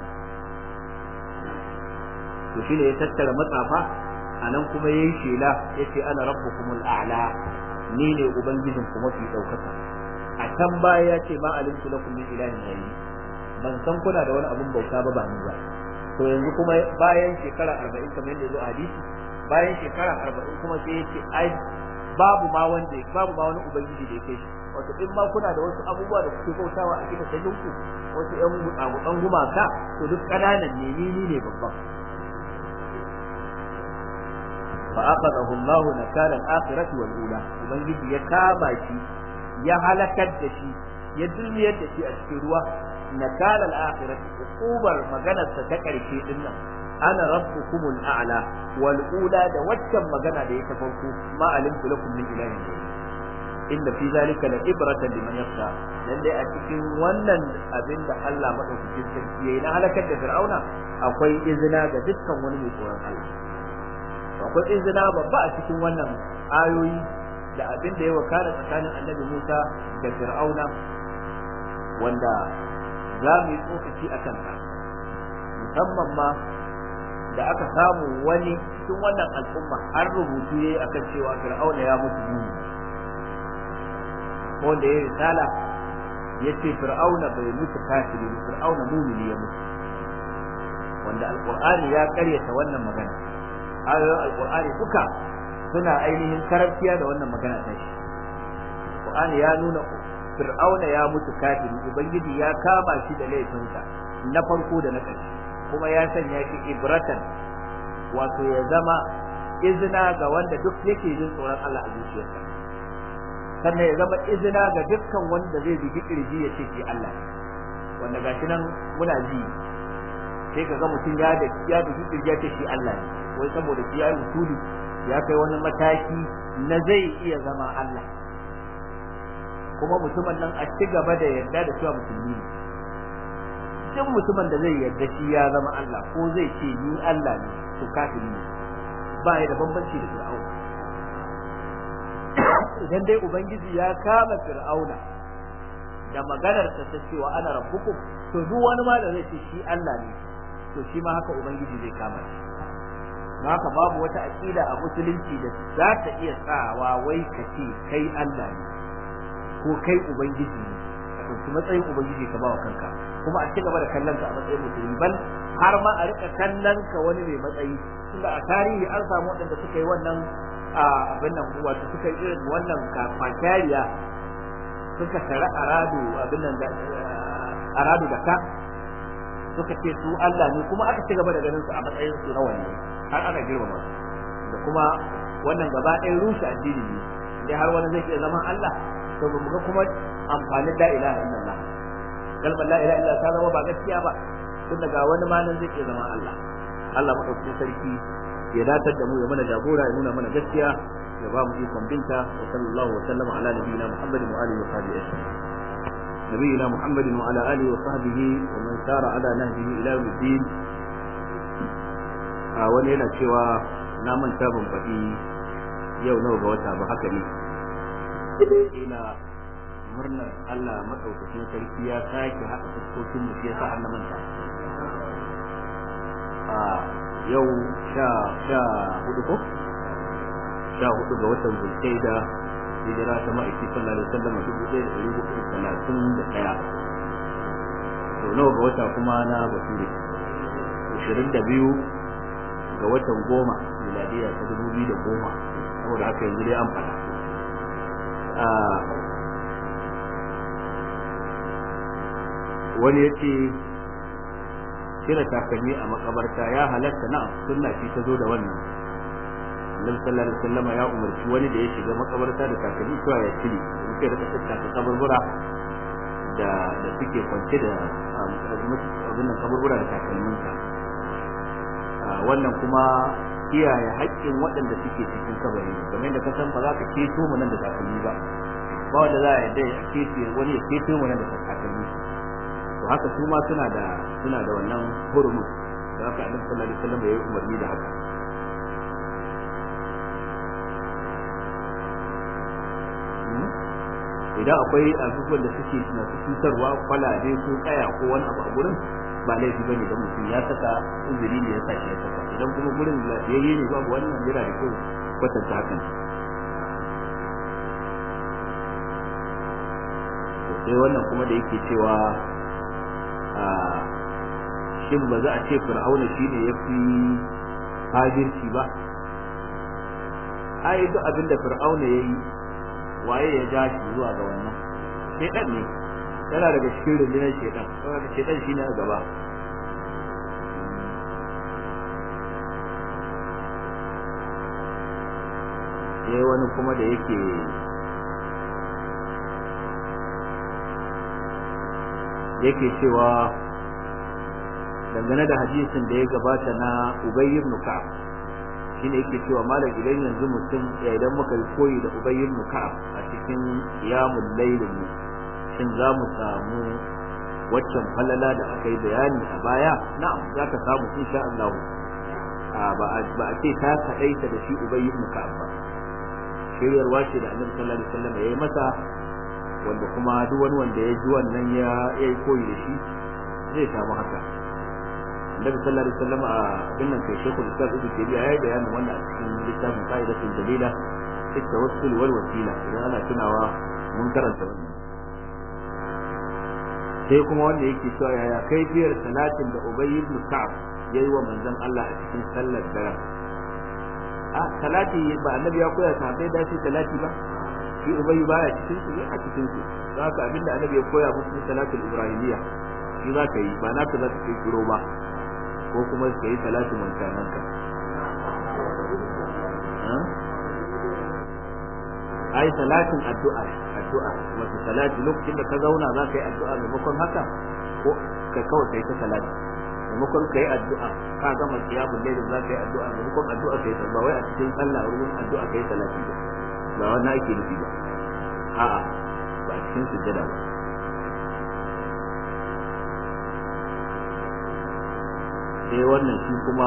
to shi ne ya tattara matsafa a nan kuma ya yi shela ya ce ana rabbukumul a'la ni ne ubangijin kuma fi ɗaukaka a can baya ya ce ma alimtu lakum min ilahin ghayri ban san kuna da wani abun bauta ba ba ni ba to yanzu kuma bayan shekara 40 kamar yadda zo a hadisi bayan shekara 40 kuma sai ya ce ai babu ma wanda babu ma wani ubangiji da yake shi wato in ma kuna da wasu abubuwa da kuke bautawa a cikin sajinku wasu ƴan gutsan gumaka to duk ƙananan ne ni ne babban fa aqadahu Allahu nakala al-akhirati wal ula ubangiji ya kama shi ya halakar da shi ya dulmiyar da shi a cikin ruwa nakala al-akhirati ukubar maganar sa ta karshe din nan ana rabbukumul a'la wal ula da waccan magana da ya ta farko ma alimtu lakum min ilahin inda fi zalika la ibratan liman yakhsha lalle a cikin wannan abin da Allah madaukakin sarki yayi na halakar da fir'auna akwai izina ga dukkan wani mai tsoron Allah akwai izina babba a cikin wannan ayoyi da abin da ya wakana tsakanin annabi Musa da fir'auna wanda za mu yi tsokaci a kansa musamman ma da aka samu wani cikin wannan al'umma har rubutu yayi akan cewa fir'auna ya mutu muni ko da ya risala ya ce fir'auna bai mutu kafiri ba fir'auna mumini ya mutu wanda alqur'ani ya karyata wannan magana ayoyin alqur'ani duka suna ainihin karantiya da wannan magana ta shi alqur'ani ya nuna fir'auna ya mutu kafiri ubangiji ya kama shi da laifinsa na farko da na ƙarshe kuma ya sanya shi ibratan wato ya zama izina ga wanda duk yake jin tsoron Allah a zuciyarsa sannan ya zama izina ga dukkan wanda zai bi kirji ya ce shi Allah wanda gashi nan muna ji sai ka ga mutum ya da ya bi kirji ya ce shi Allah ne wai saboda shi ya yi usuli ya kai wani mataki na zai iya zama Allah kuma mutumin nan a ci gaba da yarda da cewa musulmi ne duk mutumin da zai yarda shi ya zama Allah ko zai ce ni Allah ne to kafiri ne ba ya da bambanci da Fir'auna idan dai ubangiji ya kama Fir'auna da maganar ta ta cewa ana rabbukum to duk wani ma da zai ce shi Allah ne to shi ma haka ubangiji zai kama shi haka babu wata aqida a musulunci da za ta iya sawa wai ka ce kai Allah ne ko kai ubangiji ne ka ɗauki matsayin ubangiji ka bawa kanka kuma a ci gaba da kallon ka a matsayin musulmi bal har ma a rika kallon ka wani mai matsayi tunda a tarihi an samu waɗanda suka yi wannan abin nan wato suka yi irin wannan kwakariya suka tare aradu abin nan da aradu da ka suka ce su Allah ne kuma aka ci gaba da ganin su a matsayin su na wanne har ana girmama da kuma wannan gaba ɗaya rushe addini ne dai har wani zai iya zama Allah to ba mu ga kuma amfanin la ilaha illallah kalmar la ilaha illallah ta zama ba gaskiya ba tun daga wani ma nan zai iya zama Allah Allah madaukakin sarki ya datar da mu ya mana jagora ya nuna mana gaskiya ya ba mu ikon binta wa sallallahu wa sallama ala nabiyina muhammadin wa alihi wa sahbihi ajma'in نبينا محمد وعلى آله وصحبه ومن سار على نهجه إلى يوم الدين wani yana cewa na manta ban faɗi yau nawa ga wata ba haka ne ina murnar Allah maɗaukakin sarki ya sake haɗa fuskokin mu shi yasa Allah manta a yau sha sha hudu ko sha hudu ga watan zulkaida hijira ta ma'aiki sallallahu alaihi wasallam dubu ɗaya da ɗari hudu talatin da ɗaya to nawa ga wata kuma na bature ashirin da biyu ga watan goma miladiya ta dubu biyu da goma saboda haka yanzu dai an faɗa wani ya ce cire takalmi a makabarta ya halatta na sunna shi ta zo da wannan annabi sallallahu alaihi wasallam ya umarci wani da ya shiga makabarta da takalmi cewa ya cire muke da tattaka kaburbura da da suke kwance da abin nan kaburbura da takalminka wannan kuma kiyaye haƙƙin waɗanda suke cikin kabari kamar yadda ka san ba za ka keto mu nan da takalmi ba ba wanda za a yadda ya keto wani ya keto mu nan da takalmi to haka su ma suna da suna da wannan hurumin da haka annabi sallallahu alaihi wasallam ya yi umarni da haka idan akwai abubuwan da suke masu cutarwa kwalabe ko kaya ko wani abu a gurin ba laifi ba ne da mutum ya saka uzuri ne ya sa shi ya saka idan kuma gurin lafiyayye ne babu wannan yana da kyau kwatanta hakan sai wannan kuma da yake cewa shin ba za a ce fir'auna shine ya fi fajirci ba ai duk abin da fir'auna ya yi waye ya ja shi zuwa ga wannan shedan ne yana daga cikin rundunar shedan saboda shedan shine a gaba sai wani kuma da yake yake cewa dangane da hadisin da ya gabata na Ubay ibn Ka'ab shine yake cewa malam idan yanzu mutum idan muka yi koyi da Ubay ibn Ka'ab a cikin qiyamul laylin mu shin za mu samu waccan falala da aka yi bayani a baya na'am za ka samu insha Allah ba ba a ce ta kadaita da shi Ubay ibn Ka'ab ba shiryarwa ce da Annabi sallallahu alaihi wasallam ya yi masa wanda kuma duk wani wanda ya ji wannan ya yi koyi da shi zai samu haka Annabi sallallahu alaihi wasallam a dinnan kai Sheikhul Islam Ibn Taymiyyah yayi bayanin wannan a cikin littafin Qaidatul Dalila fi tawassul wal wasila idan ana tunawa mun karanta wannan sai kuma wanda yake cewa yaya kaifiyar salatin da Ubay ibn Ka'ab yayi wa manzon Allah a cikin sallar dare a salati ba annabi ya koya sahabbai da shi salati ba shi Ubay baya cikin su a cikin su haka abinda annabi ya koya musu salatul ibrahimiyya shi za ka yi ba naka za ka kai kiro ba ko kuma ka yi salatu mantananka ai salatin addu'a addu'a wato salati lokacin da ka zauna za ka yi addu'a maimakon haka ko ka kawai kai ta salati maimakon ka yi addu'a ka gama qiyamul layl za ka yi addu'a maimakon addu'a kai ta ba wai a cikin sallah wurin addu'a kai salati ba ba wannan ake nufi ba a'a ba a cikin sujjada ba sai wannan shi kuma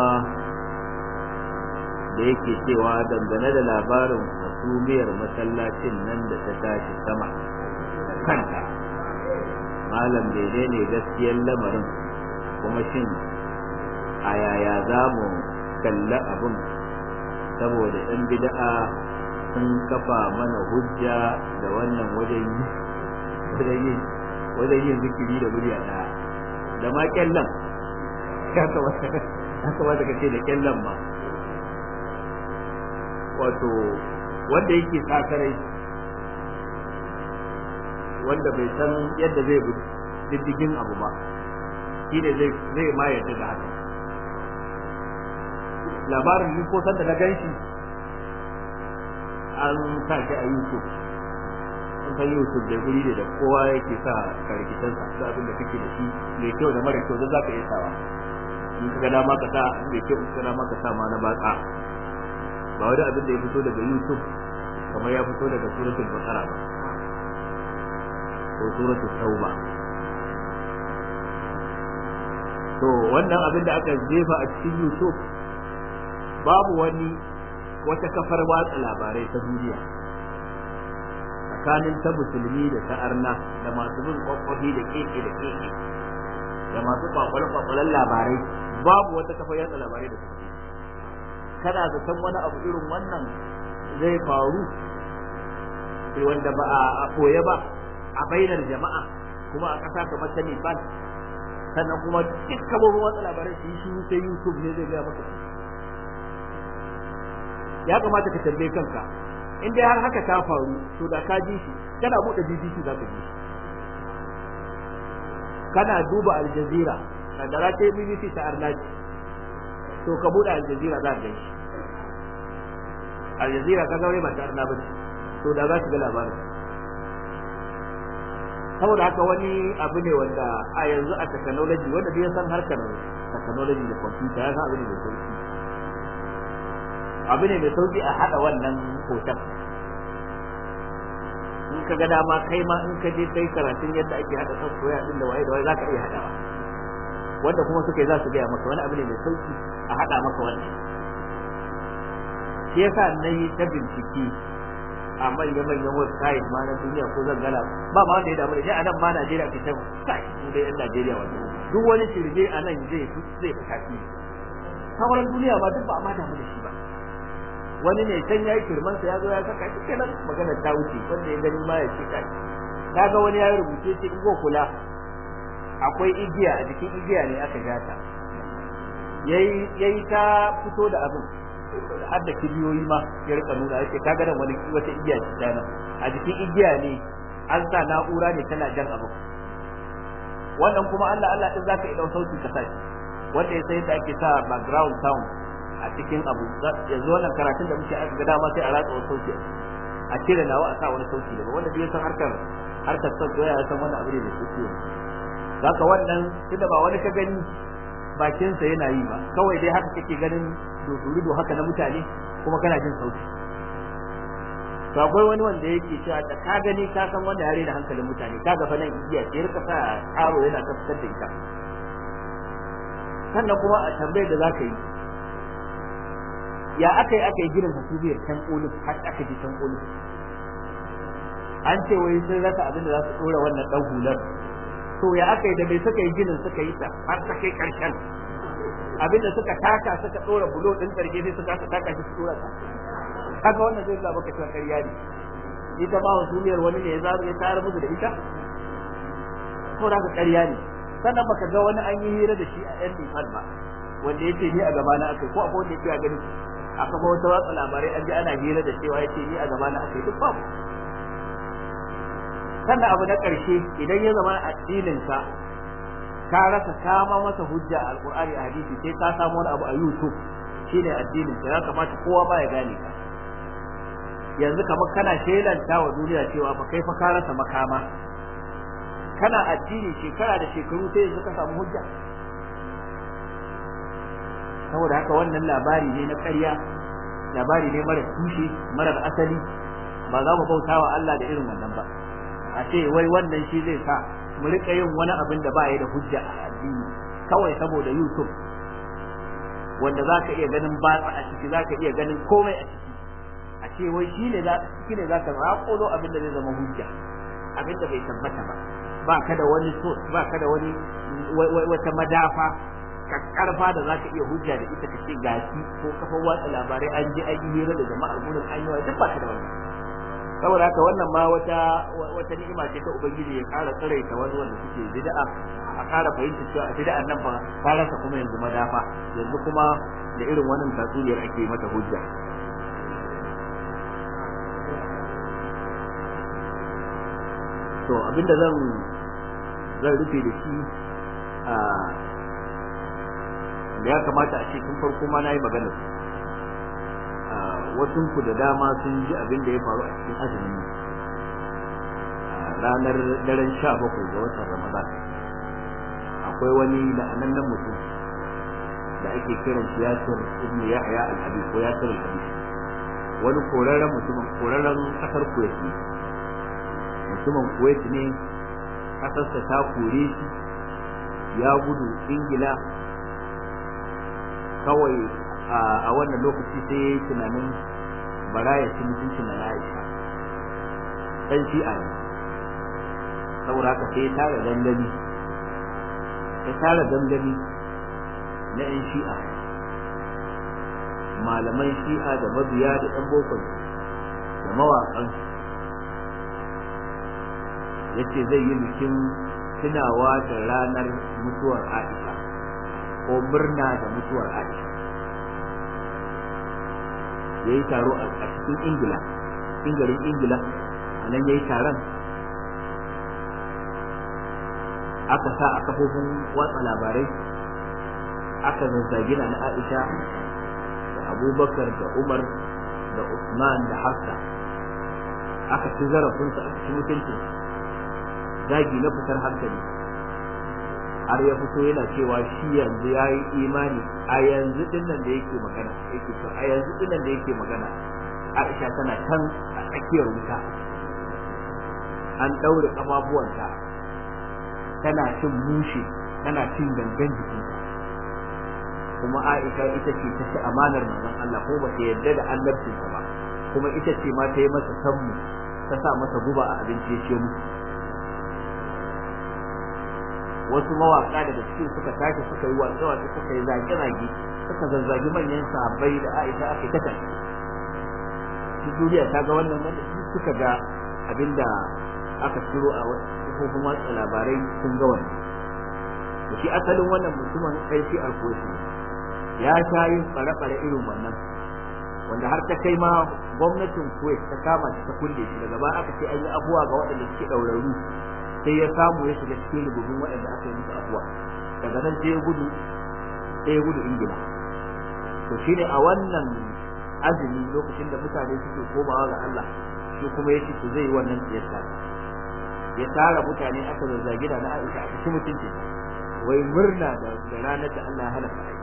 da yake cewa dangane da labarin hasumiyar masallacin nan da ta tashi sama da kanta malam daidai ne gaskiyar lamarin kuma shin a yaya za mu kalli abin saboda ɗan bida'a sun kafa mana hujja da wannan wajen yin wajen yin zikiri da murya ɗaya da ma kyallan ya kamata ka ce da kyallan ma wato wanda yake sakarai wanda bai san yadda zai bi diddigin abu ba shi ne zai ma yadda da haka labarin ni ko sanda na gan shi an sa shi a youtube an san youtube da guri da kowa yake sa karkitansa da abin da kake da shi mai kyau da mara kyau da za ka iya sawa in ka ga dama ka sa mai kyau in ka dama ka sa ma na batsa ba wani abin da ya fito daga youtube kamar ya fito daga suratul baqara ba ko suratul tauba to wannan abin da aka jefa a cikin youtube babu wani wata kafar watsa labarai ta duniya tsakanin ta musulmi da ta arna da masu bin kwakwafi da keke da keke da masu kwakwale-kwakwalen labarai babu wata kafa yatsa labarai da suke kana zaton wani abu irin wannan zai faru wanda ba a koye ba a bainar jama'a kuma a ƙasa kamar ta Nepal sannan kuma duk kabobin watsa labarai su yi shiru sai YouTube ne zai gaya maka ya kamata ka tambaye kanka in dai har haka ta faru to da ka ji shi kana buɗe BBC za ka ji shi kana duba Al Jazeera kadara ta BBC ta Arnaji to ka buɗe Al Jazeera za ka ga shi Al Jazeera ka ga ba ta Arna ba to da za ka ga labarin saboda haka wani abu ne wanda a yanzu a technology wanda bai san harkar technology da computer ya san abu ne mai sauki abu ne mai sauki a hada wannan hoton in ka ga dama kai ma in ka je kai karatun yadda ake hada software din da waye da waye zaka iya hadawa wanda kuma suka yi za su gaya maka wani abu ne mai sauki a hada maka wannan shi yasa na yi ta bincike a manya-manyan website ma na duniya ko zan gana ba ma wanda ya damu da shi a nan ma Najeriya ke ta kai mu dai yan Najeriya wanda duk wani shirme a nan zai zai fi kafi sauran duniya ba duk ba a ma damu da shi ba wani ne can yayi kirman sa ya zo ya saka shi kenan magana ta wuce wanda ya gani ma ya ce kai kaga wani ya rubuce shi in go kula akwai igiya a jikin igiya ne aka gata yayi yayi ta fito da abin har da kibiyoyi ma ya rika nuna yake kaga nan wani wata igiya ce ta nan a jikin igiya ne an sa na'ura ne tana jan abu wannan kuma Allah Allah din zaka idau sauti ka sashi wanda ya sai da ake sa background sound a cikin abu yanzu wannan karatun da muke aka ga dama sai a ratsa wani sauti a cire nawa a sa wani sauti daga wanda bai san harkar harkar software ya san wannan abu ne da suke zaka wannan tunda ba wani ka gani bakinsa yana yi ba kawai dai haka kake ganin dodorido haka na mutane kuma kana jin sauti to akwai wani wanda yake cewa da ka gani ka san wanda yare da hankalin mutane ka gafa nan igiya ce rika sa karo yana tabbatar da ita sannan kuma a tambayar da zaka yi ya aka yi aka yi ginin hasubiyar can kolin har aka ji can kolin an ce wai sun rasa abin da za su dora wannan dan hular to ya aka yi da mai suka yi ginin suka yi ta har ta kai karshen abinda suka taka suka dora bulo din karge sai suka taka shi su dora ta kaga wannan zai ga baka cewa ƙarya ne ita ma wasumiyar wani ne ya zaru ya tayar musu da ita to da ka ƙarya ne sannan baka ga wani an yi hira da shi a yan nifal ba wanda yace ni a gaba na akai ko akwai wanda yake a gani a kafa wata watsa labarai an ji ana hira da cewa yace ni a gaba na akai duk babu sannan abu na ƙarshe idan ya zama addinin ka ka rasa kama masa hujja a alqur'ani a hadisi sai ka samu wani abu a youtube shine addinin ka ya kamata kowa ba ya gane ka yanzu kamar kana shelanta wa duniya cewa fa kai fa ka rasa makama kana addini shekara da shekaru sai yanzu ka samu hujja saboda haka wannan labari ne na ƙarya labari ne mara tushe marar asali ba za mu bauta wa Allah da irin wannan ba a ce wai wannan shi zai sa mu rika yin wani abin da ba ya da hujja a addini kawai saboda YouTube wanda za ka iya ganin batsa a ciki za ka iya ganin komai a ciki a ce wai shi ne shi ne za ka raƙolo abin da zai zama hujja abin da bai tabbata ba ba ka da wani so ba ka da wani wata madafa karfa da za ka iya hujja da ita ka ce gashi ko kafar watsa labarai an je an yi hira da jama'ar gurin an yi duk ba ka da wannan saboda haka wannan ma wata wata ni'ima ce ta ubangiji ya ƙara tsiraita wani wanda suke bid'a a ƙara fahimta cewa a bid'an nan ba ta rasa kuma yanzu madafa yanzu kuma da irin wannan tatsuniyar ake mata hujja to abinda zan zan rufe da shi a da ya kamata a ce tun farko ma na yi maganar wasu ku da dama sun ji abin da ya faru a cikin azumin ranar daren sha bakwai ga watan ramadan akwai wani la'anannen mutum da ake kiran shi yasir ibn yahya al-habib ko yasir al-habib wani korarren mutumin korarren kasar kuwait ne mutumin kuwait ne kasarsa ta kore shi ya gudu ingila kawai a wannan lokaci sai ya yi tunanin bara ya ci mutuncin na Aisha dan shi'a ne saboda haka sai ya tara dandali ta tara gangami na 'yan shi'a malaman shi'a da mabiya da ɗan bokon da mawaƙan ya ce zai yi bikin tunawa da ranar mutuwar aisha ko murna da mutuwar aisha ya yi taro a cikin ingila cikin garin ingila a nan ya yi taron aka sa a kafofin watsa labarai aka zazzagi na aisha da abubakar da umar da usman da hafsa aka ci zarafinsu aka ci mutuncin zagi na fitar hankali har ya fito yana cewa shi yanzu ya yi imani a yanzu dinnan da yake magana yake to a yanzu dinnan da yake magana aisha tana can a tsakiyar wuta an ɗaure ƙafafuwanta tana cin mushe tana cin gangan jikinta kuma Aisha ita ce ta ci amanar manzon Allah ko ba ta yarda da annabcinsa ba kuma ita ce ma ta yi masa sammu ta sa masa guba a abinci ya ce musu wasu mawaka daga cikin suka tashi suka yi watsa watsa suka yi zage zage suka zazzagi manyan sahabbai da Aisha aka yi ta shi duniya ta ga wannan wanda suka ga abinda aka ciro a kafofin watsa labarai sun ga wannan da shi asalin wannan mutumin kai shi alkoshi ya sha yin tsare-tsare irin wannan wanda har ta kai ma gwamnatin kuwait ta kama shi ta kulle shi daga baya aka ce an yi abuwa ga waɗanda suke ɗauraru sai ya samu ya shiga cikin rububin waɗanda aka yi musu abuwa daga nan sai ya gudu sai ya gudu ingila to shine a wannan azumi lokacin da mutane suke komawa ga Allah shi kuma ya ce to zai yi wannan siyasa ya tara mutane aka zazzagi da na Aisha a cikin mutunci wai murna da ranar da Allah ya halaka Aisha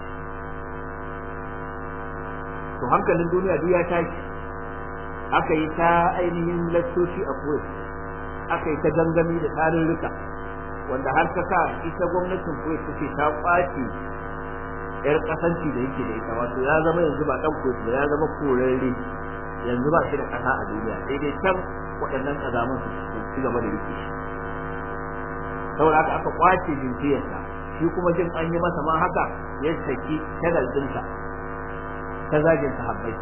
to hankalin duniya duk ya tashi aka yi ta ainihin lattoci a Kuwait aka yi ta gangami da tarurruka wanda har ta sa ita gwamnatin Kuwait take ta kwace yar kasanci da yake da ita wato ya zama yanzu ba dan Kuwait ba ya zama korarre yanzu ba shi da kasa a duniya sai dai can waɗannan kazaman su ci gaba da rike shi saboda haka aka kwace jinkiyarsa shi kuma jin an yi masa ma haka ya saki shagal ɗinsa ta zagin sahabbai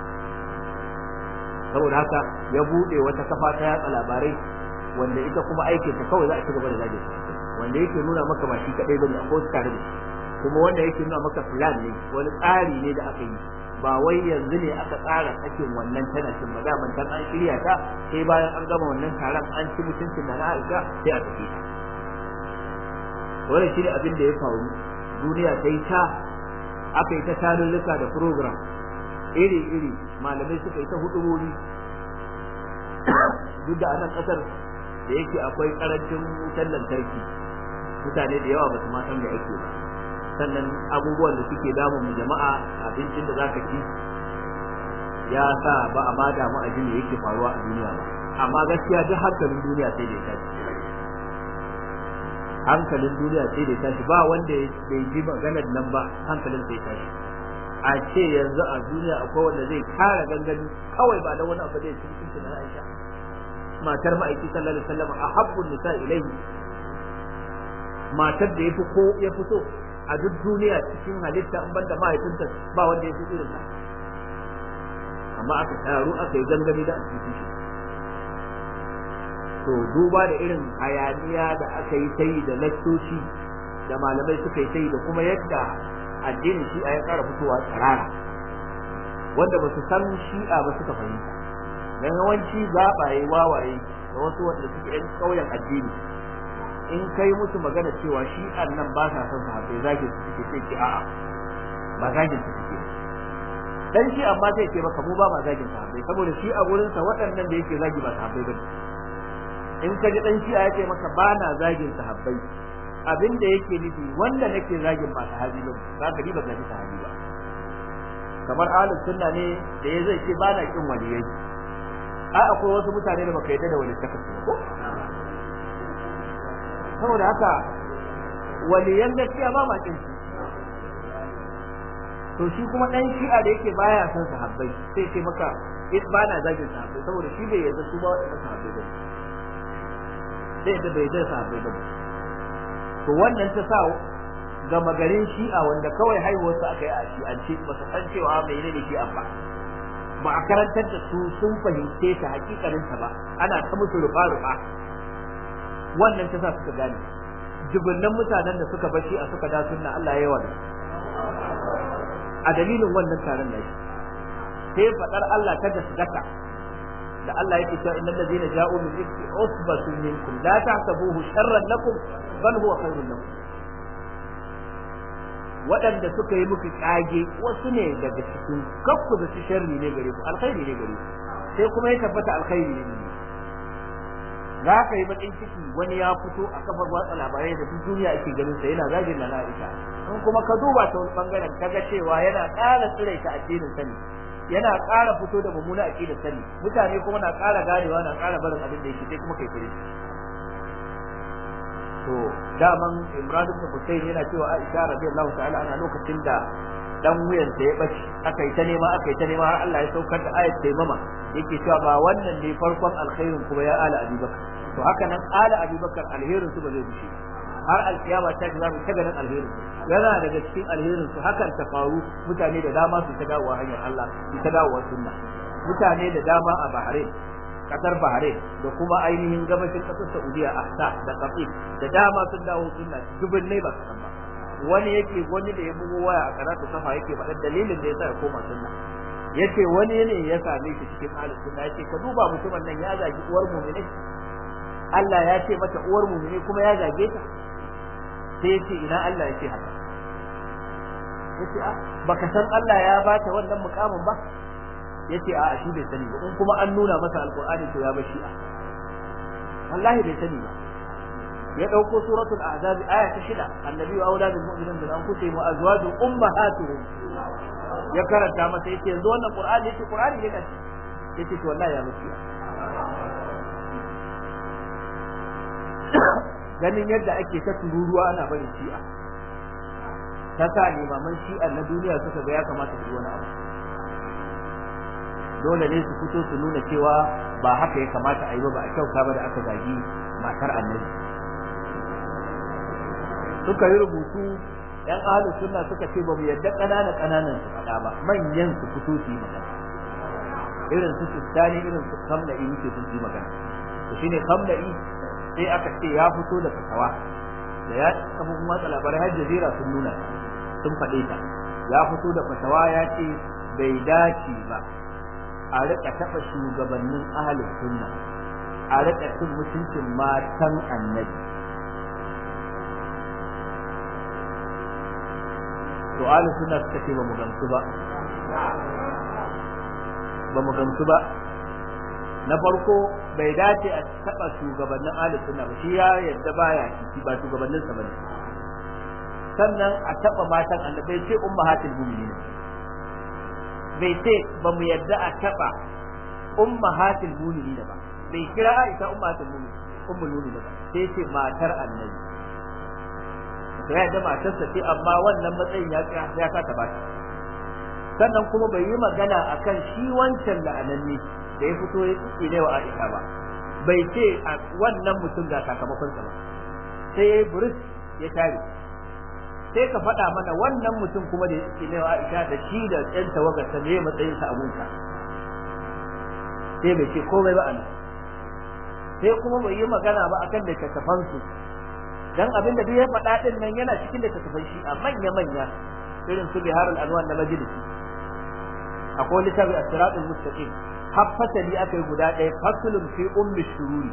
saboda haka ya buɗe wata kafa ta yatsa labarai wanda ita kuma aikin ta kawai za a ci gaba da zagin wanda yake nuna maka ba shi kadai bane akwai wasu tare da shi kuma wanda yake nuna maka plan ne wani tsari ne da aka yi ba wai yanzu ne aka tsara sakin wannan tana cin ba daman tan an shirya ta sai bayan an gama wannan taron an ci mutuncin da na Aisha sai a tafi ta wannan shine abin da ya faru duniya ta yi ta aka yi ta tarurruka da program iri iri malamai suka yi ta hudurori duk da anan kasar da yake akwai karancin wutar lantarki mutane da yawa ba su ma san da ake ba sannan abubuwan da suke damun jama'a abincin da zaka ci ya sa ba a ma damu a jini yake faruwa a duniya ba amma gaskiya duk hankalin duniya sai da ya tashi hankalin duniya sai da ya tashi ba wanda bai ji maganar nan ba hankalin sai tashi a ce yanzu a duniya akwai wanda zai kara gangani kawai ba da wani abu da ya ci mutunci na Aisha matar ma'aiki sallallahu alaihi wasallam a habbun nisa ilaihi matar da yafi ko ya fito a duk duniya cikin halitta in banda mahaifinta ba wanda ya fi irin ta amma aka taru aka yi gangami da asibiti shi to duba da irin hayaniya da aka yi ta yi da lattoci da malamai suka yi ta yi da kuma yadda addinin shi'a ya ƙara fitowa tsirara wanda ba su san shi'a ba suka fahimta dan yawanci zaɓaye wawaye da wasu wanda suke yan ƙauyen addini in kai musu magana cewa shi'an nan ba sa son sahabbai zagin su suke sai ki a'a ba zagin su suke dan shi amma zai ce maka mu ba ma zagin sahabbai saboda shi a gurin sa waɗannan da yake zagi ba sahabbai bane in ka ji dan shi a yake maka ba na zagin sahabbai abin da yake nufi wanda nake zagin ba sahabi ba za ka ba zagi sahabi ba kamar ahlus sunna ne da ya zai ce ba na kin waliyai a akwai wasu mutane da baka yadda da wani saka su ko saboda haka waliyan gaskiya ba ma kin su to shi kuma dan shi'a da yake baya son sahabbai sai ce maka in ba na zagin sahabbai saboda shi bai yarda su ba wadannan sahabbai ba sai da bai yarda sahabbai ba to wannan ta sa gama garin shi'a wanda kawai haihuwarsu aka yi a shi'ance ba su san cewa mai ne shi'a ba ba a karantar da su sun fahimce ta hakikarinta ba ana ta musu rufa-rufa wannan ta sa suka gane dubunnan mutanen da suka bashi a suka da sunna Allah ya yawa a dalilin wannan taron da sai fadar Allah ta gaskata da Allah yake cewa innal ladina ja'u min ifki usbatun minkum la tahsabuhu sharran lakum bal huwa khairun lakum waɗanda suka yi muku kage wasu ne daga cikin kakku da su sharri ne gare ku alkhairi ne gare ku sai kuma ya tabbata alkhairi ne za ka yi bakin ciki wani ya fito a kafar watsa labarai da duk duniya ake ganin sa yana zagin na Aisha in kuma ka duba ta wani bangaren kaga cewa yana ƙara tsiraita addinin sani yana ƙara fito da mummuna aqidar sani mutane kuma na ƙara ganewa na ƙara barin abin da yake sai kuma kai fure to daman Imran ibn Husayn yana cewa Aisha radiyallahu ta'ala ana lokacin da dan wuyan sa ya bace aka yi ta nema aka yi ta nema har Allah ya saukar da ayat taimama yake cewa ba wannan ne farkon alkhairin kuma ya ala Abubakar to haka nan ala Abubakar alherin su ba zai bushe har alkiyama ta ga mu ta ganin alherin yana daga cikin alherin su hakan ta faru mutane da dama su ta dawowa hanyar Allah su ta dawowa sunna mutane da dama a Bahrain kasar Bahrain da kuma ainihin gabashin kasar Saudiya Ahsa da Qatif da dama sun dawo sunna dubin ne ba san ba wani yake wani da ya bugo waya a karatu kafa yake faɗa dalilin da yasa ya koma sunna yace wani ne ya same shi cikin ahlus sunna yace ka duba mutumin nan ya zagi uwar mu'mini Allah ya ce mata uwar mu'mini kuma ya zage ta sai yace ina Allah yace haka yace a baka san Allah ya bata wannan mukamin ba yace a shi bai sani ba in kuma an nuna masa alqur'ani to ya bashi a wallahi bai sani ba ya dauko suratul ahzab aya ta shida annabi wa auladul mu'minin min anfusihim wa azwaju ummahatuhum ya karanta masa yace yanzu wannan qur'ani yace qur'ani ne kace yace to wallahi ya bashi ganin yadda ake ta tururuwa ana barin shi'a ta sa limaman shi'a na duniya suka ga ya kamata su yi wani abu dole ne su fito su nuna cewa ba haka ya kamata a yi ba ba a kyauta ba da aka zagi matar annabi suka yi rubutu yan ahlus sunna suka ce ba mu yadda kanana kananan su faɗa ba manyan su fito su yi magana irin su sistani irin su kamla'i muke su yi magana to shine kamla'i sai aka ce ya fito da fatawa da ya kafofin watsa labarai har jazira sun nuna sun faɗe ta ya fito da fatawa ya ce bai dace ba a rika taɓa shugabannin ahalin sunna a rika cin mutuncin matan annabi to ahalin sunna suka ce ba mu gamsu ba ba mu gamsu ba na farko bai dace a taɓa shugabannin ahalin sunna ba shi ya yadda baya ciki ba shugabannin sa bane sannan a taɓa matan annabi sai ummahatul mu'minin bai ce ba mu yadda a taɓa ummahatul mu'minin ba bai kira Aisha ummahatul mu'minin ummul mu'minin ba sai ce matar annabi to ya da matarsa ce amma wannan matsayin ya ya kata ba sannan kuma bai yi magana akan shi wancan la'ananne da ya fito ya tsine wa Aisha ba bai ce wannan mutum ga sakamakon sa ba sai ya buris ya tare sai ka faɗa mana wannan mutum kuma da yake ne wa Aisha da shi da ɗan tawagar sa ne matsayin sa abunka sai bai ce komai ba anan sai kuma bai yi magana ba akan da takafan su dan abin da duk ya faɗa din nan yana cikin da takafan shi a manya manya irin su biharul anwan na majalisi akwai littafi as-siratul mustaqim har fasali aka yi guda ɗaya fasulun fi ummi shururi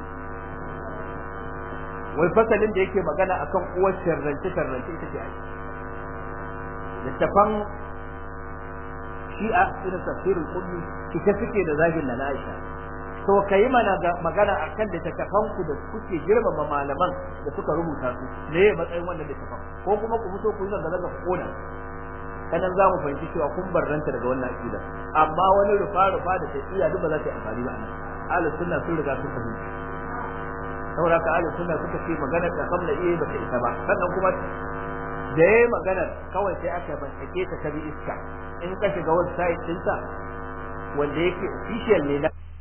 wai fasalin da yake magana akan uwar sharrance sharrance ita ce ai littafan shi'a irin tafsirul ummi ita suke da zagin na Aisha to kai mana magana akan littafan ku da kuke girmama malaman da suka rubuta su me matsayin wannan littafan ko kuma ku fito ku yi zanga zanga koda kanan za mu fahimci cewa kun barranta daga wannan aqida amma wani rufa rufa da tafiya duk ba za ta yi amfani ba anan ahlus sunna sun riga sun fahimci saboda ka ahlus sunna suka ce magana da kamla iya ba ta isa ba sannan kuma da yayi maganar kawai sai aka bincike ta ta bi iska in ka shiga website ɗinsa wanda yake official ne na